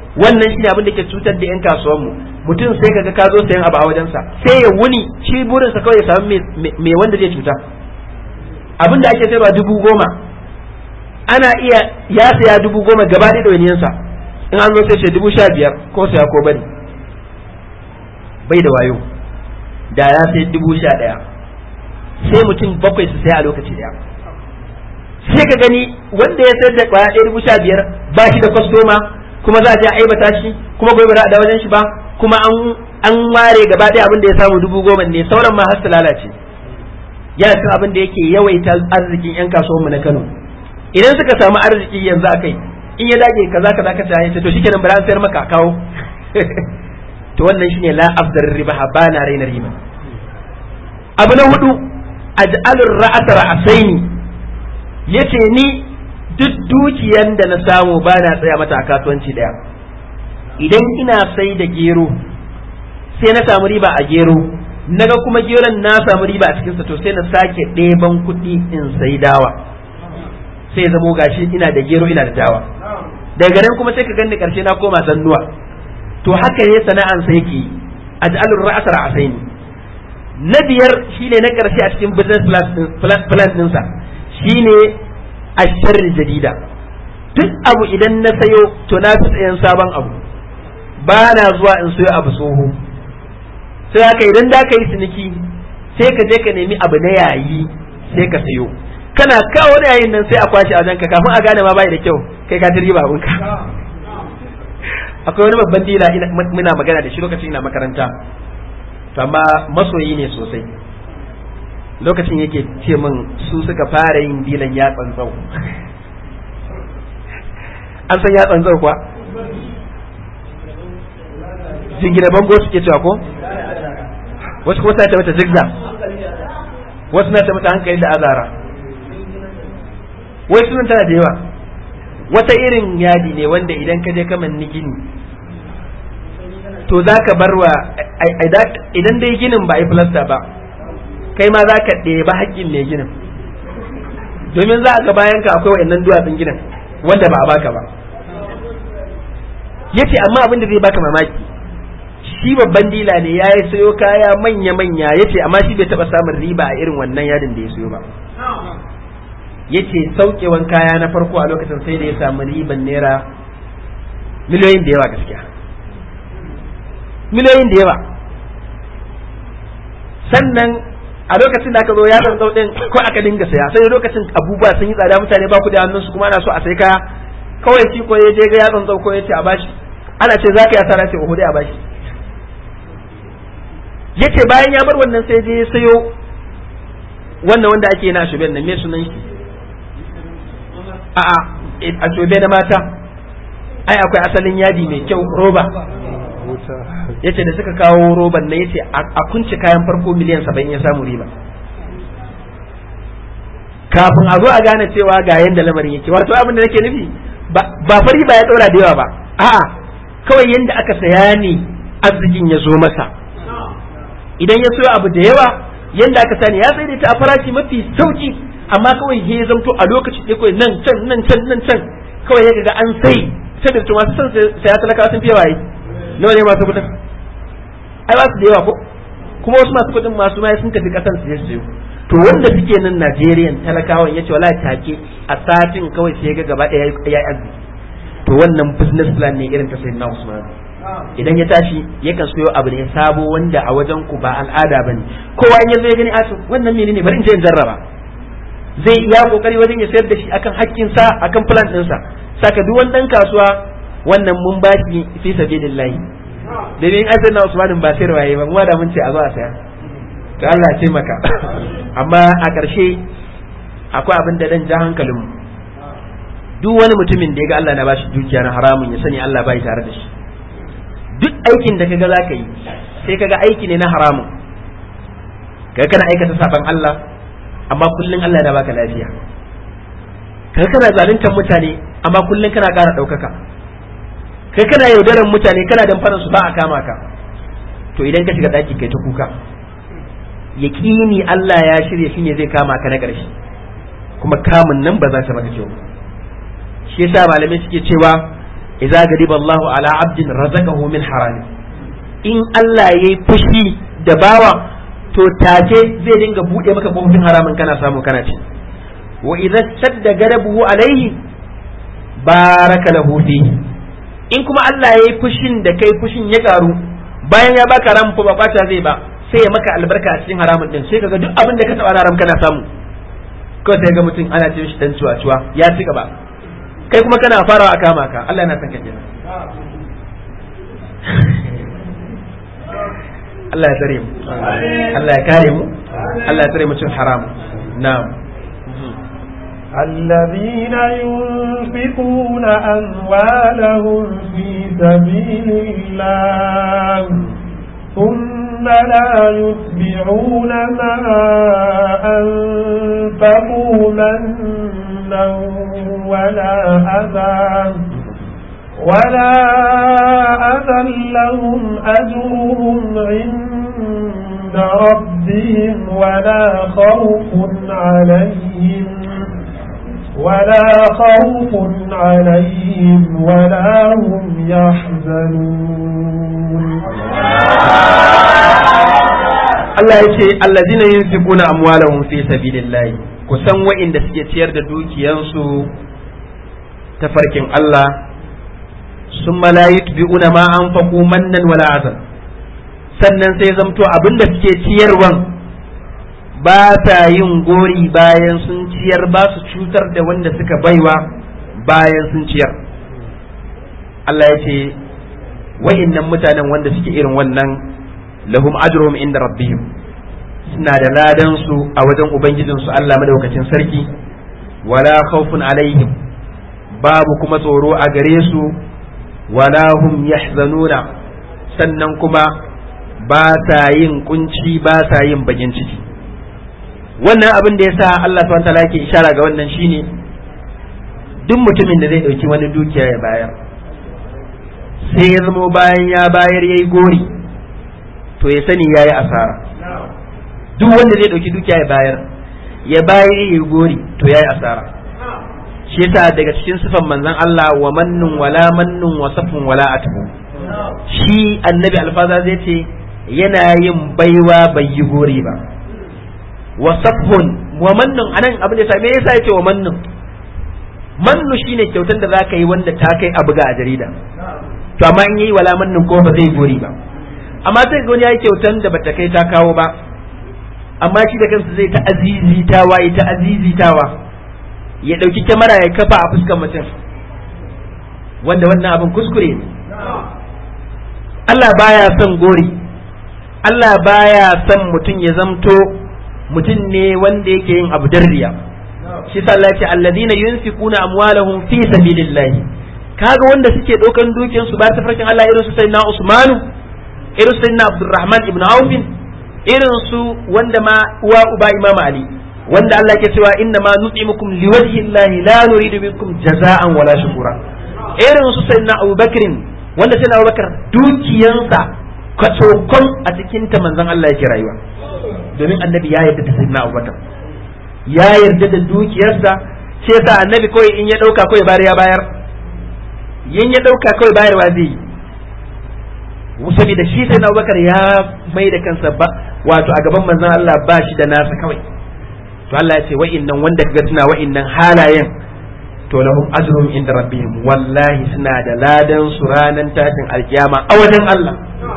wannan shine abin da ke cutar da yan kasuwan mu mutum sai kaga ka zo sayan abu a wajensa sai ya wuni shi burinsa kawai ya samu me wanda zai cuta abin da ake sayarwa dubu goma ana iya ya saya dubu goma gaba da ɗawainiyansa in an zo sai ce dubu sha biyar ko saya ko bari bai da wayo da ya sai dubu sha ɗaya sai mutum bakwai su saya a lokaci ɗaya sai ka gani wanda ya sayar da kwaya ɗaya dubu sha biyar ba shi da kwastoma kuma za a je a aibata shi kuma gobe ba da wajen shi ba kuma an an ware gaba ɗaya abin da ya samu dubu goma ne sauran ma har su lalace yana cin abin da yake yawaita arzikin yan kasuwanmu na Kano idan suka samu arziki yanzu a kai in ya dage kaza kaza ka tayi to shikenan bari an sayar maka kawo to wannan shine la afdar riba ba na raina riba abu na hudu aj'alur ra'ata ra'asaini yace ni duk dukiyan da na samu ba na tsaya mata a kasuwanci daya idan ina sai da gero sai na samu riba a gero naga kuma geron na samu riba a cikinsa to sai na sake ɗeban kuɗi in sai dawa sai zamo gashi ina da gero ina da dawa daga nan kuma sai ka ganni karshe na koma zannuwa to haka ne sana'an sai yake aj'alur ra'sa ra'saini na biyar shine na karshe a cikin business plan ɗinsa shine asharri jadida duk abu idan na sayo to na fi tsayen sabon abu ba na zuwa in sayo abu tsoho sai haka idan da ka yi ciniki sai ka je ka nemi abu na yayi sai ka sayo kana kawo da yayin nan sai a kwashe a janka kafin a gane ma bai da kyau kai ka tiri babunka akwai wani babban dila muna magana da shi lokacin ina makaranta to amma masoyi ne sosai lokacin yake ce min su suka fara yin dilan yatsan zau an san yatsan zau kuwa jingina bango suke cewa ko wasu kuma ta mata zigzag wasu na ta mata hankali da azara wai sunan tana da yawa wata irin yadi ne wanda idan ka je kaman ni gini to za ka bar wa idan dai ginin ba a yi filasta ba kai ma za ka ɗeba haƙƙin mai ginin domin za a ga bayan ka akwai wa'annan duwatsun ginin wanda ba a baka ba yace amma abin da zai baka mamaki shi babban dila ne ya yi sayo kaya manya-manya yace amma shi bai taɓa samun riba a irin wannan yadin da ya sayo ba yace saukewan kaya na farko a lokacin sai da ya samu riban naira miliyoyin da yawa gaskiya miliyoyin da yawa sannan a lokacin da aka zo ya tsantsau din ko aka dinga saya sai lokacin abubuwa sun yi tsada mutane ba ku da hannun su kuma ana so a sai kaya kawai shi ko ya je ga ya tsantsau ko ya ce a bashi ana ce za ka yi asara ce oho dai a bashi yace bayan ya bar wannan sai je ya sayo wannan wanda ake na shuben nan me sunan shi a'a a shobe na mata ai akwai asalin yadi mai kyau roba yace da suka kawo roban na yace a kunce kayan farko miliyan saba'in ya samu riba kafin a zo a gane cewa ga yanda lamarin yake wato abin da nake nufi ba fari ba ya daura da yawa ba a'a kawai yanda aka saya ne arzikin ya zo masa idan ya soya abu da yawa yanda aka sani ya sai da ta a farashi mafi sauki amma kawai ya zamto a lokaci ɗaya kawai nan can nan can nan can kawai ya ga an sai sai da masu son saya talaka sun fiye waye nawa ne masu kudin ai ba su da yawa ko kuma wasu masu kudin masu mai sun tafi kasan su je su to wanda suke nan Najeriya talakawan yace wallahi take a satin kawai sai ga gaba ɗaya ya arziki to wannan business plan ne irin ta sayyidina Usman idan ya tashi yakan soyo abu ne sabo wanda a wajen ku ba al'ada bane kowa in yazo ya gani a wannan menene bari in je in jarraba zai iya kokari wajen ya sayar da shi akan hakkin sa akan plan ɗinsa saka duk wani dan kasuwa wannan mun ba shi fi sabilillahi domin ai sai na Usman ba sayar waye ba kuma da mun ce a zo a saya to Allah ya taimaka amma a ƙarshe akwai abin da dan ja hankalin mu duk wani mutumin da ya ga Allah na bashi dukiya na haramun ya sani Allah bai tare da shi duk aikin da kaga zaka yi sai kaga aiki ne na haramun kaga kana aikata saban Allah amma kullun Allah ya baka lafiya kaga kana zaluntar mutane amma kullun kana ƙara ɗaukaka kai kana yaudaran mutane kana damfarar su ba a kama ka to idan ka shiga daki kai ta kuka yaqini Allah ya shirye shi ne zai kama ka na ƙarshe kuma kamun nan ba za ta maka kyau shi yasa malamai suke cewa idza gadiba Allahu ala abdin razaqahu min haram in Allah yayi fushi da bawa to take zai dinga bude maka kofofin haramin kana samu kana ci wa idza shadda gadabuhu alaihi baraka lahu fihi in kuma Allah yayi fushin da kai fushin ya karu bayan ya baka ran fa ba bata zai ba sai ya maka albarka a cikin haramun din sai kaga duk abin da ka taba haram kana samu kawai sai ga mutum ana ce shi dan cuwa cuwa ya ci gaba kai kuma kana farawa a kama ka Allah yana son ka kenan Allah ya tsare mu Allah ya kare mu Allah ya tsare mu cin haram na'am الذين ينفقون أموالهم في سبيل الله ثم لا يتبعون ما أنفقوا منا ولا أذى ولا أذى لهم أجرهم عند ربهم ولا خوف عليهم ولا خوف عليهم ولا هم يحزنون Allah ya ce allazina yunfiquna amwalahum fi sabilillahi kusan wa'inda suke ciyar da dukiyansu ta farkin Allah summa la yutbi'una ma anfaqu mannan wala azan sannan sai zamto abinda suke ciyarwan ba ta yin gori bayan sun ciyar ba su cutar da wanda suka baiwa bayan sun ciyar Allah ya ce wa'innan mutanen wanda suke irin wannan lahum ajruhum inda rabbihim suna da ladan su a wajen ubangijin su Allah madaukakin sarki wala khawfun alaihim babu kuma tsoro a gare su wala hum yahzanuna sannan kuma ba sa yin kunci ba sa yin bakin ciki wannan abin da yasa Allah subhanahu wataala yake ishara ga wannan shine duk mutumin da zai dauki wani dukiya ya bayar sai ya zamo bayan ya bayar yayi gori to ya sani ya yi asara duk wanda zai ɗauki dukiya ya bayar ya bayar ya gori to ya yi asara shi yasa daga cikin sifan manzon Allah wa mannun wala mannun wa safun wala atbu shi annabi alfaza zai ce yana yin baiwa bai yi gori ba wa safun wa mannun anan abin da me yasa yace wa mannun mannu shine kyautar da zaka yi wanda ta kai a buga a jarida to amma in yi wala mannun ko ba zai gori ba amma sai ga wani ya yi kyautan da bata kai ta kawo ba amma shi da kansa zai ta azizitawa ya ta azizitawa ya ɗauki kyamara ya kafa a fuskar mutum wanda wannan abin kuskure ne Allah baya son gori Allah baya son mutum ya zamto mutum ne wanda yake yin abu darriya shi sa Allah ya ce alladina yunfiquna amwalahum fi sabilillah kaga wanda suke ɗaukan dukiyar su ba ta farkin Allah irin su sayyidina Usmanu irin su na Abdurrahman ibn Aufin irin su wanda ma uwa uba Imam Ali wanda Allah ke cewa inna ma nut'imukum liwajhi Allah la nuridu minkum jaza'an wala shukura irin su sayyidina Abu Bakr wanda sayyidina Abu Bakr dukiyansa kwatokon a cikin ta manzon Allah yake rayuwa domin annabi ya yarda da sayyidina Abu Bakr ya yarda da dukiyarsa sai yasa annabi kawai in ya dauka kawai bayar ya bayar yin ya dauka kawai bayarwa zai yi saboda shi sai Abubakar ya mai da kansa ba wato a gaban manzon Allah ba shi da nasa kawai to Allah ya ce wa'innan wanda kaga suna wa'innan halayen to lahum ajrun inda rabbihim wallahi suna da ladan su ranan tashin alkiyama a wajen Allah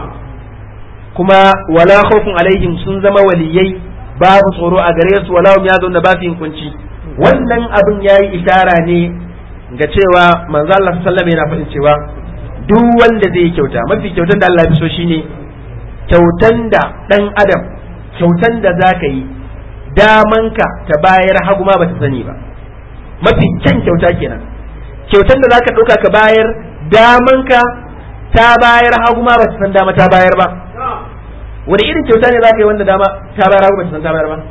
kuma wala khawfun alaihim sun zama waliyai babu tsoro a gare su wala hum yazunna ba su yin kunci wannan abin yayi ishara ne ga cewa manzo Allah sallallahu alaihi wasallam yana faɗin cewa duk wanda zai kyauta mafi kyautan da Allah ya so shine kyautan da dan adam kyautan da zaka yi damanka ta bayar hagu ma bata sani ba mafi kyan kyauta kenan kyautan da zaka ɗauka ka bayar damanka ta bayar hagu ma bata san dama ta bayar ba wani irin kyauta ne zaka yi wanda dama ta bayar hagu bata san ta bayar ba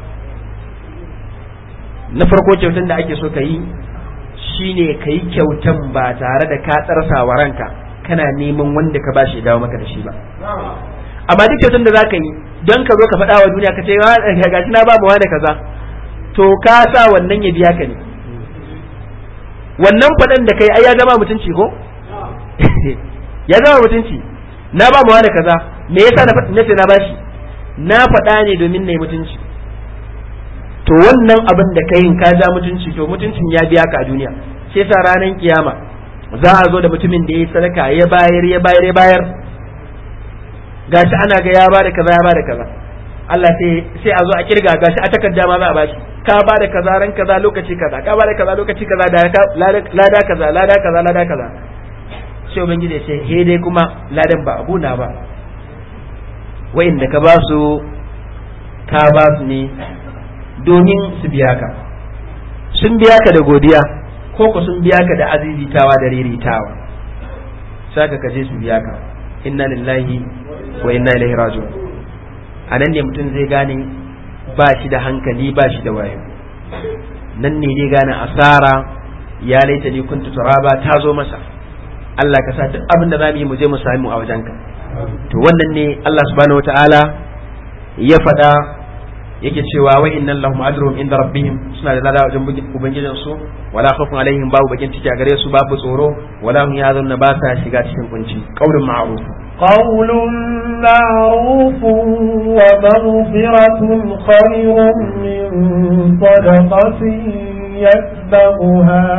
na farko kyautan da ake so ka yi shine ka yi kyautan ba tare da ka tsarsa wa ranka kana neman wanda ka bashi dawo maka da shi ba amma duk kyautan da za ka yi don ka zo ka faɗa wa duniya ka ce gashi na ba mu da kaza to ka sa wannan ya biya ka ne wannan faɗan da kai ai ya zama mutunci ko ya zama mutunci na ba mu wani kaza me yasa na na ce na bashi na faɗa ne domin na yi mutunci to wannan abin da ka yin ka ja mutunci to mutuncin ya biya ka a duniya sai sa ranar kiyama za a zo da mutumin da ya yi sadaka ya bayar ya bayar ya bayar gashi ana ga ya bada kaza ya bada kaza Allah sai sai a zo a kirga gashi a takarda ma za a bashi ka bada kaza ran kaza lokaci kaza ka bada kaza lokaci kaza da lada kaza lada kaza lada kaza sai ubangiji ya ce he dai kuma ladan ba abu na ba wa'inda ka ba su ka ba su ne domin su biya ka sun biya ka da godiya ko ku sun biya ka da azizitawa da riritawa saka ka je su biya ka inna lillahi wa inna ilaihi raji'un a nan ne mutum zai gane ba shi da hankali ba shi da wayo nan ne zai gane asara ya laita ni kuntu turaba ta zo masa Allah ka sa duk abin da zamu yi mu je mu sami a wajenka to wannan ne Allah subhanahu wataala ya faɗa yake cewa wa innal lahum ajruhum inda rabbihim suna da lada wajen ubangijin su wala khawfun alaihim babu bakin ciki a gare su babu tsoro wala hum yazunna ba sa shiga cikin kunci qaulun ma'ruf قول معروف ومغفرة خير من صدقة يتبعها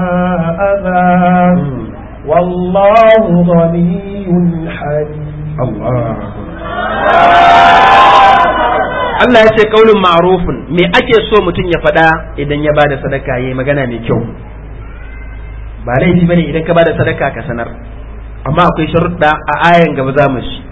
أذى والله غني حليم الله Allah ya ce kaulin ma'rufun me ake so mutum ya faɗa idan ya bada sadaka yayi magana mai kyau ba laifi bane idan ka bada sadaka ka sanar amma akwai sharuɗa a ayan gaba za mu shi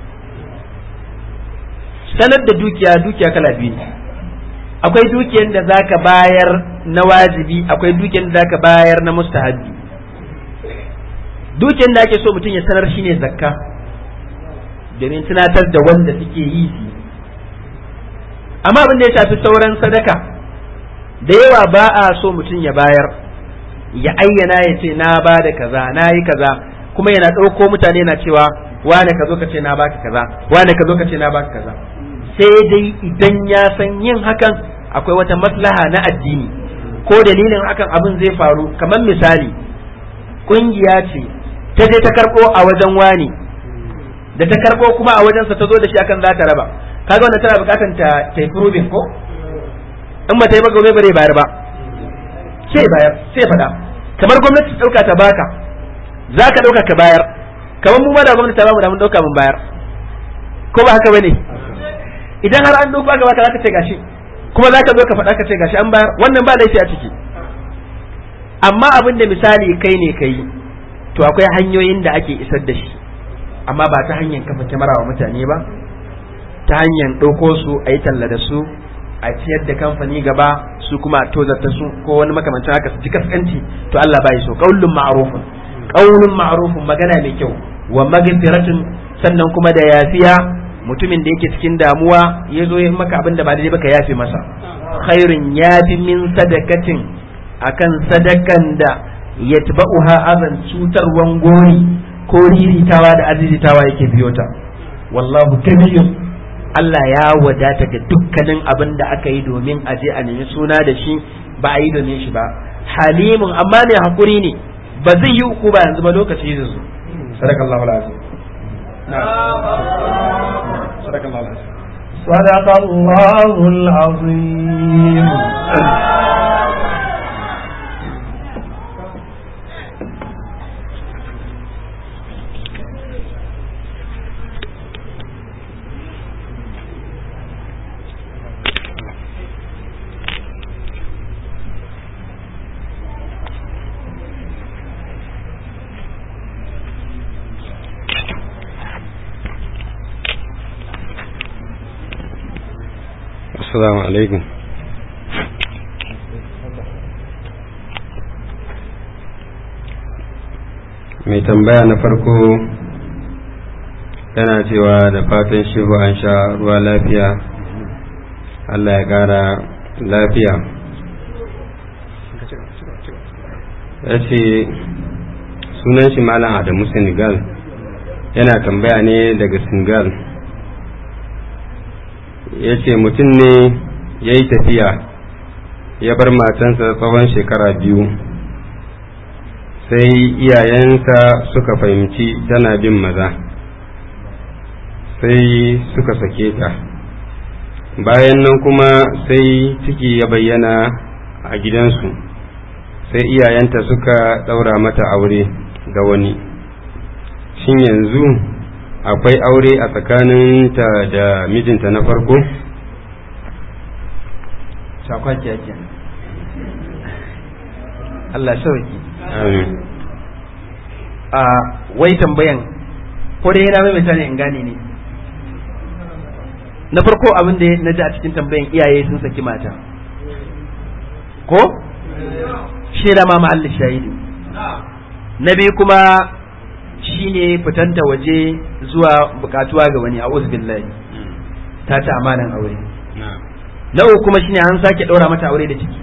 sanar da dukiya dukiya kala biyu ne akwai dukiyar da zaka bayar na wajibi akwai dukiyar da zaka bayar na mustahabi dukiyar da ake so mutum ya sanar shine zakka domin tunatar da wanda suke yi su amma abin da ya shafi sauran sadaka da yawa ba a so mutum ya bayar ya ayyana ya ce na ba da kaza na yi kaza kuma yana ɗauko mutane na cewa wane ka zo ka ce na baka kaza wane ka zo ka ce na baka kaza sai dai idan ya san yin hakan akwai wata maslaha na addini ko dalilin hakan abin zai faru kamar misali kungiya ce ta je ta karɓo a wajen wani da ta karɓo kuma a wajensa ta zo da shi akan za ta raba kaga wannan tana bukatan ta ta yi proving ko in ba ta yi ba gobe bare bayar ba sai bayar sai faɗa kamar gwamnati ta ɗauka ta baka za ka ɗauka ka bayar kamar mu ma da gwamnati ta bamu da mun ɗauka mun bayar ko ba haka bane idan har an ɗauka aka baka za ka ce gashi kuma za ka zo ka faɗa ka ce gashi an bayar wannan ba laifi a ciki amma abin da misali kai ne kai to akwai hanyoyin da ake isar da shi amma ba ta hanyar kafa kyamara wa mutane ba ta hanyar ɗauko su a yi talla da su a ciyar da kamfani gaba su kuma a tozarta su ko wani makamancin haka su ji kaskanci to Allah bai so qaulun ma'rufun qaulun ma'rufun magana mai kyau wa magfiratun sannan kuma da yafiya mutumin da yake cikin damuwa ya zo ya maka abin da ba daidai ba ka yafe masa khairun yafi min sadakatin akan sadakan da yatba'uha azan cutarwan gori ko riritawa da azizitawa yake biyo ta wallahu kabiyun Allah ya wadata ga dukkanin abin da aka yi domin a je a nemi suna da shi ba a yi domin shi ba halimun amma mai hakuri ne ba zai yi uku ba yanzu ba lokaci zai zo sadakallahu alazim sadakallahu alazim صدق الله العظيم Assalamu alaikum. Mai tambaya na farko yana cewa da fatan shehu an sha ruwa lafiya, Allah ya ƙara lafiya. Ya ce sunan shi Malam Adamu Senegal yana tambaya ne daga Senegal. ya ce mutum ne ya yi tafiya ya bar matansa tsawon shekara biyu sai iyayensa suka fahimci tana bin maza sai suka sake ta bayan nan kuma sai ciki ya bayyana a gidansu sai iyayenta suka ɗaura mata aure ga wani shin yanzu akwai aure a tsakaninta da mijinta na farko? shakwaki yake Allah sauki amin a wai tambayan ko dai yana mai ne in gane ne na farko abin da na ji a cikin tambayan iyaye sun saki mata ko shi da ma mahallin shahidu na biyu kuma shine fitanta waje zuwa bukatuwa ga wani a billahi ta ta amanan aure na uku kuma shine an sake ɗora mata aure da ciki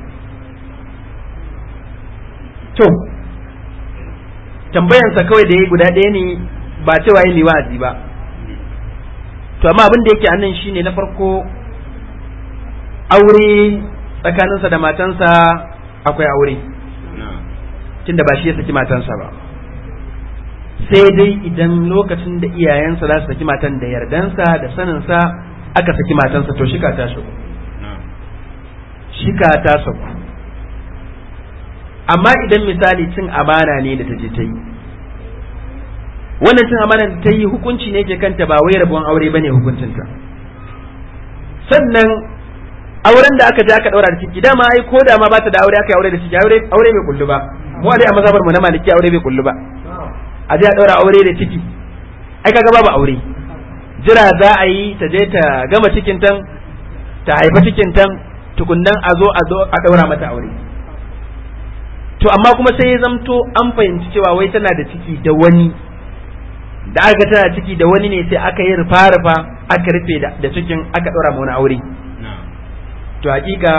to tambayansa kawai da ya guda ɗaya ne ba cewa yi liwazi ba to amma abin da yake annan shine na farko aure tsakaninsa da matansa akwai aure tunda ba shi ya saki matansa ba sai dai idan lokacin da iyayensa za su saki matan da yardansa da saninsa aka saki matansa to shika ta shigo shika ta saku amma idan misali cin amana ne da ta je ta yi wannan cin amana da ta yi hukunci ne ke kanta ba wai rabuwan aure bane hukuncinta sannan auren da aka je aka daura da ciki dama ai ko da ma ba ta da aure aka yi aure da ciki aure aure bai kullu ba mu dai a mazhabar mu na maliki aure bai kullu ba a je a daura aure da ciki ai kaga babu aure jira za a yi ta je ta gama cikin tan ta haifa cikin tan tukunnan a zo a zo a daura mata aure to amma kuma sai ya zamto an fahimci cewa wai tana da ciki da wani da aka tana ciki da wani ne sai aka yi rufa rufa aka rufe da cikin aka daura ma wani aure to hakika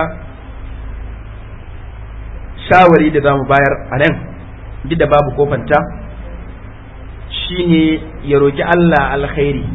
shawari da zamu bayar a nan duk da babu kofanta shine ya roki Allah alkhairi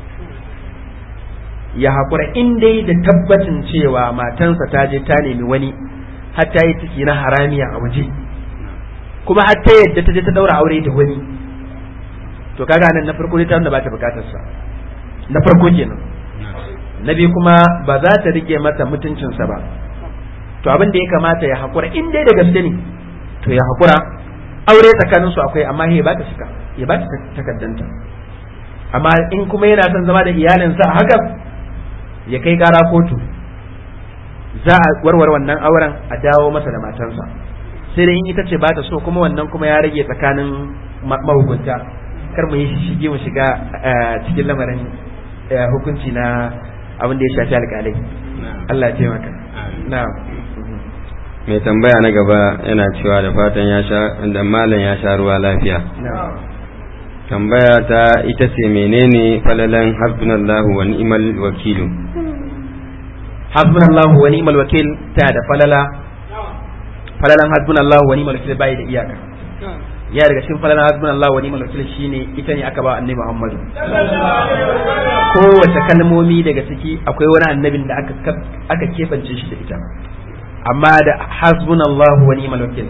ya haƙura in dai da tabbacin cewa matansa ta je ta nemi wani har ta yi ciki na haramiya a waje kuma har ta yadda ta je ta daura aure da wani to kaga nan na farko dai ta nuna ba ta bukatar sa na farko kenan na biyu kuma ba za ta rike mata mutuncinsa ba to abin da ya kamata ya haƙura in dai da gaske ne to ya haƙura aure tsakanin su akwai amma ya ba ta shika ya ba ta takaddanta amma in kuma yana son zama da iyalinsa a haka ya kai kara kotu za a warware wannan auren a dawo masa da matansa sai dai in ita ce ba ta so kuma wannan kuma ya rage tsakanin mahukunta kar mu yi shige mu shiga cikin lamarin hukunci na abin da ya shafi alƙalai Allah ya taimaka na'am mai tambaya na gaba yana cewa da fatan ya sha da malam ya sha ruwa lafiya tambaya ta ita ce menene falalan hasbunallahu wa ni'mal wakilu hasbunallahu wa ni'mal wakil ta da falala falalan hasbunallahu wa ni'mal wakil bai da iyaka ya daga cikin falalan hasbunallahu wa ni'mal wakil shine ita ne aka ba annabi Muhammadu kowace kalmomi daga ciki akwai wani annabin da aka aka kebance shi da ita amma da hasbunallahu wa ni'mal wakil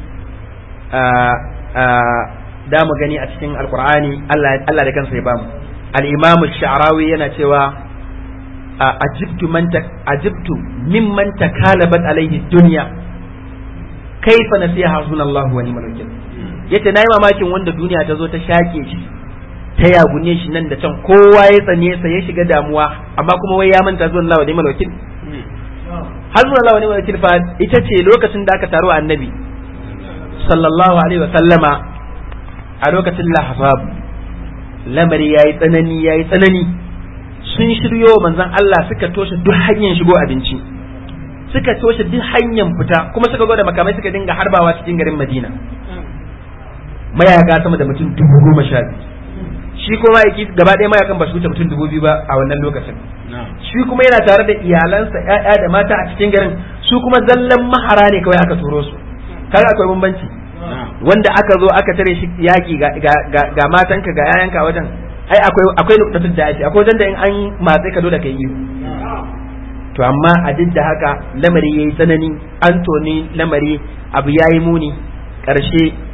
da mu gani a cikin alkur'ani Allah da kansa ya bamu al-imamu sha'rawi yana cewa ajibtu man ajibtu mimman takalabat alaihi dunya kaifa nasiha hasbunallahu wa ni'mal wakil yace nayi mamakin wanda duniya ta zo ta shake shi ta yagune shi nan da can kowa ya tsane sa ya shiga damuwa amma kuma wai ya manta zuwa Allah wa ni'mal wakil hasbunallahu wa ni'mal wakil fa ita ce lokacin da aka taro annabi sallallahu alaihi wa sallama a lokacin lahazab lamari ya yi tsanani ya yi tsanani sun shiryo manzan Allah suka toshe duk hanyar shigo abinci suka toshe duk hanyar fita kuma suka gwada makamai suka dinga harbawa cikin garin madina mayaka sama da mutum dubu goma sha biyu shi kuma yaki gaba ɗaya mayakan ba su wuce mutum dubu biyu ba a wannan lokacin shi kuma yana tare da iyalansa ƴaƴa da mata a cikin garin su kuma zallan mahara ne kawai aka turo su kaga akwai bambanci wanda aka zo aka tare shi yaki ga matanka ga yayanka wajen ai akwai akwai nuqtatul da'i akwai wajen da in an matse ka dole kai yi to amma a duk da haka lamari yayi tsanani an toni lamari abu yayi muni karshe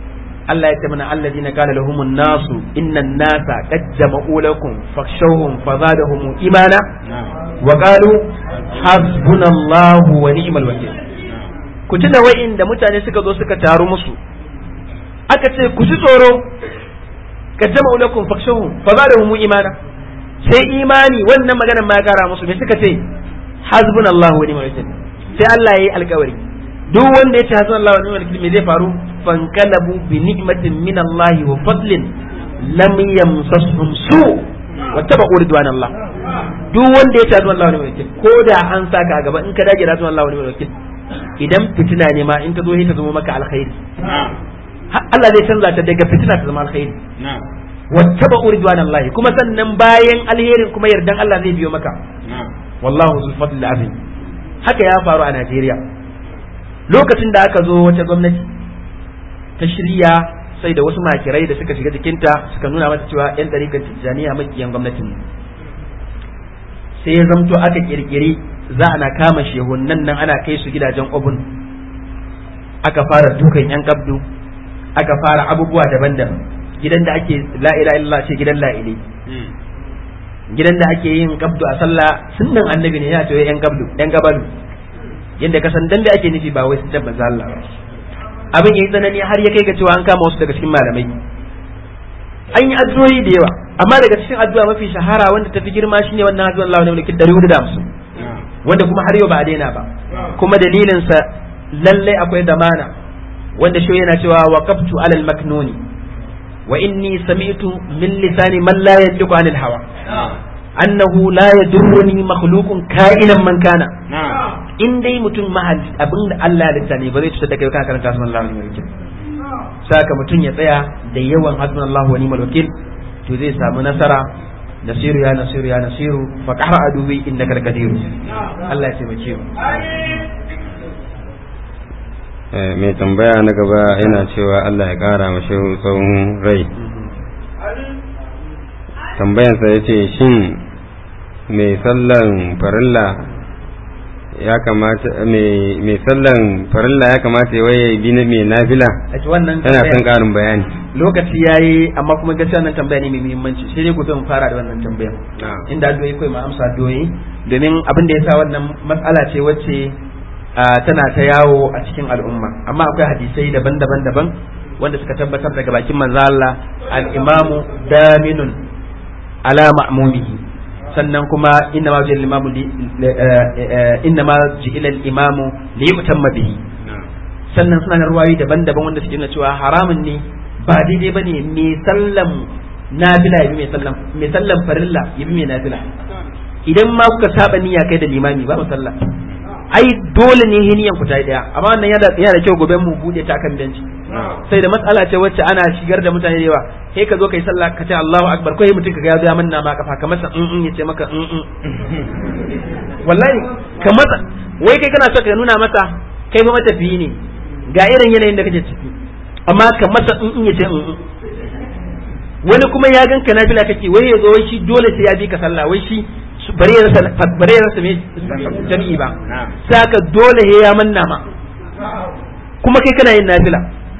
Allah ya ce mana alladina qala lahumun nasu innan nasa qad jama'u lakum fakhshawhum fazadahum imana wa qalu hasbunallahu wa ni'mal wakeel ku tuna wa'inda mutane suka zo suka taru musu aka ce ku ji tsoro qad jama'u lakum fakhshawhum fazadahum imana sai imani wannan maganar ma ya kara musu me suka ce hasbunallahu wa ni'mal wakeel sai Allah yayi alkawari duk wanda ya ce hasbunallahu wa ni'mal wakeel me zai faru fankalabu bi ni'matin min Allah wa fadlin lam yamsashum su wa tabu ridwan Allah duk wanda ya ce hasbunallahu wa ni'mal wakeel ko da an saka a gaba in ka dage da hasbunallahu wa ni'mal wakeel idan fitina ne ma in ta zo ta zama maka alkhairi Allah zai canza ta daga fitina ta zama alkhairi wattaba ridwan Allah kuma sannan bayan alherin kuma yardan Allah zai biyo maka wallahu zul fadl azim haka ya faru a Najeriya lokacin da aka zo wata gwamnati ta shirya sai da wasu makirai da suka shiga jikinta suka nuna mata cewa yan dariƙar tijjaniya makiyan gwamnatin sai ya zamto aka kirkiri za ana kama shehunan nan ana kai su gidajen obun aka fara dukan yan kabdu aka fara abubuwa daban-daban gidan da ake la ilaha illallah ce gidan la'ili gidan da ake yin kabdu a sallah sunnan annabi ne ya ce yan kabdu yan gabalu yanda ka san dambe ake nufi ba wai sun tabbata Allah ba abin yayi tsanani har ya kai ga cewa an kama wasu daga cikin malamai an yi addu'o'i da yawa amma daga cikin addu'a mafi shahara wanda tafi girma shine wannan addu'a Allah ne mulki 450 wanda kuma har yau ba a daina ba kuma dalilin sa lalle akwai damana wanda shi yana cewa waqaftu alal maknuni wa inni sami'tu min lisani man la yantiqu anil hawa annahu la yadurruni makhluqun ka'inan man kana in dai mutum mahal abin da Allah ya ne ba zai cutar da kai kana karanta sunan Allah wa ni'mal wakil saka mutum ya tsaya da yawan hasbun Allah wa ni'mal wakil to zai samu nasara nasiru ya nasiru ya nasiru fa qara aduwi innaka laqadir Allah ya taimake mu mai tambaya na gaba yana cewa Allah ya kara mashi tsawon rai tambayansa ya ce shin mai sallan farilla ya kamata mai sallan farilla ya kamata ya waye bi na mai nafila wannan yana son karin bayani lokaci yayi amma kuma gaskiya wannan tambaya ne mai muhimmanci sai dai gobe mu fara da wannan tambaya inda addu'o'i kai ma amsa addu'o'i domin abin da yasa wannan matsala ce wacce tana ta yawo a cikin al'umma amma akwai hadisai daban-daban daban wanda suka tabbatar daga bakin manzo Allah al-imamu daminun ala ma'mumihi sannan kuma inna ma ji'ila imamu inna ma ji'ila al-imamu li yutamma bihi sannan suna da ruwayoyi daban-daban wanda suke nuna cewa haramun ne ba daidai bane me sallam nafila yabi mai sallam mai sallam farilla yabi mai nafila idan ma kuka saba niyya kai da limami ba sallah ai dole ne hiniyan ku ta daya amma wannan yana yana da kyau gobe mu bude ta kan benci sai da matsala ce wacce ana shigar da mutane da yawa sai ka zo kai sallah ka ce Allahu akbar kai mutum ka ga ya zo manna ma kafa ka masa in in yace maka in in wallahi ka masa wai kai kana so ka nuna masa kai ba matafiyi ne ga irin yanayin da kake ciki amma ka masa in in yace in in wani kuma ya ganka nafila kake wai ya zo wai shi dole sai ya bi ka sallah wai shi bare ya rasa bare ya rasa me jami'i ba saka dole he ya manna ma kuma kai kana yin nafila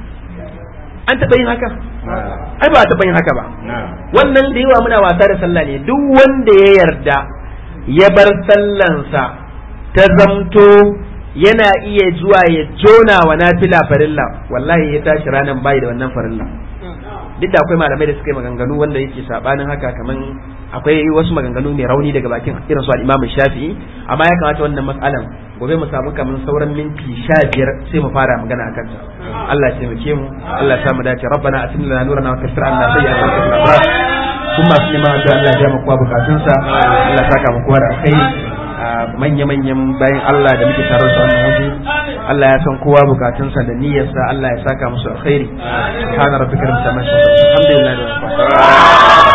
an taɓa yin haka ai ba a taɓa yin haka ba wannan da yawa muna wasa da sallah ne duk wanda ya yarda ya bar sallansa ta zamto yana iya zuwa ya jona wa nafila farilla wallahi ya tashi ranan bai da wannan farilla duk da akwai malamai da suka yi maganganu wanda yake sabanin haka kaman akwai wasu maganganu mai rauni daga bakin irin su al-Imam Shafi'i amma ya kamata wannan matsalan gobe mu samu kaman sauran minti sha biyar sai mu fara magana akan ta Allah ya taimake mu Allah ya samu dace rabbana atina lana nurana wa kaffir anna sayyi'atina wa qina kuma masu neman addu'a Allah ya biya kowa bukatunsa Allah ya saka mu kowa da alkhairi manya-manyan bayan Allah da muke tare su wannan waje Allah ya san kowa bukatunsa da niyyarsa Allah ya saka musu alkhairi subhana rabbika rabbil izzati amma yasifun alhamdulillahi rabbil alamin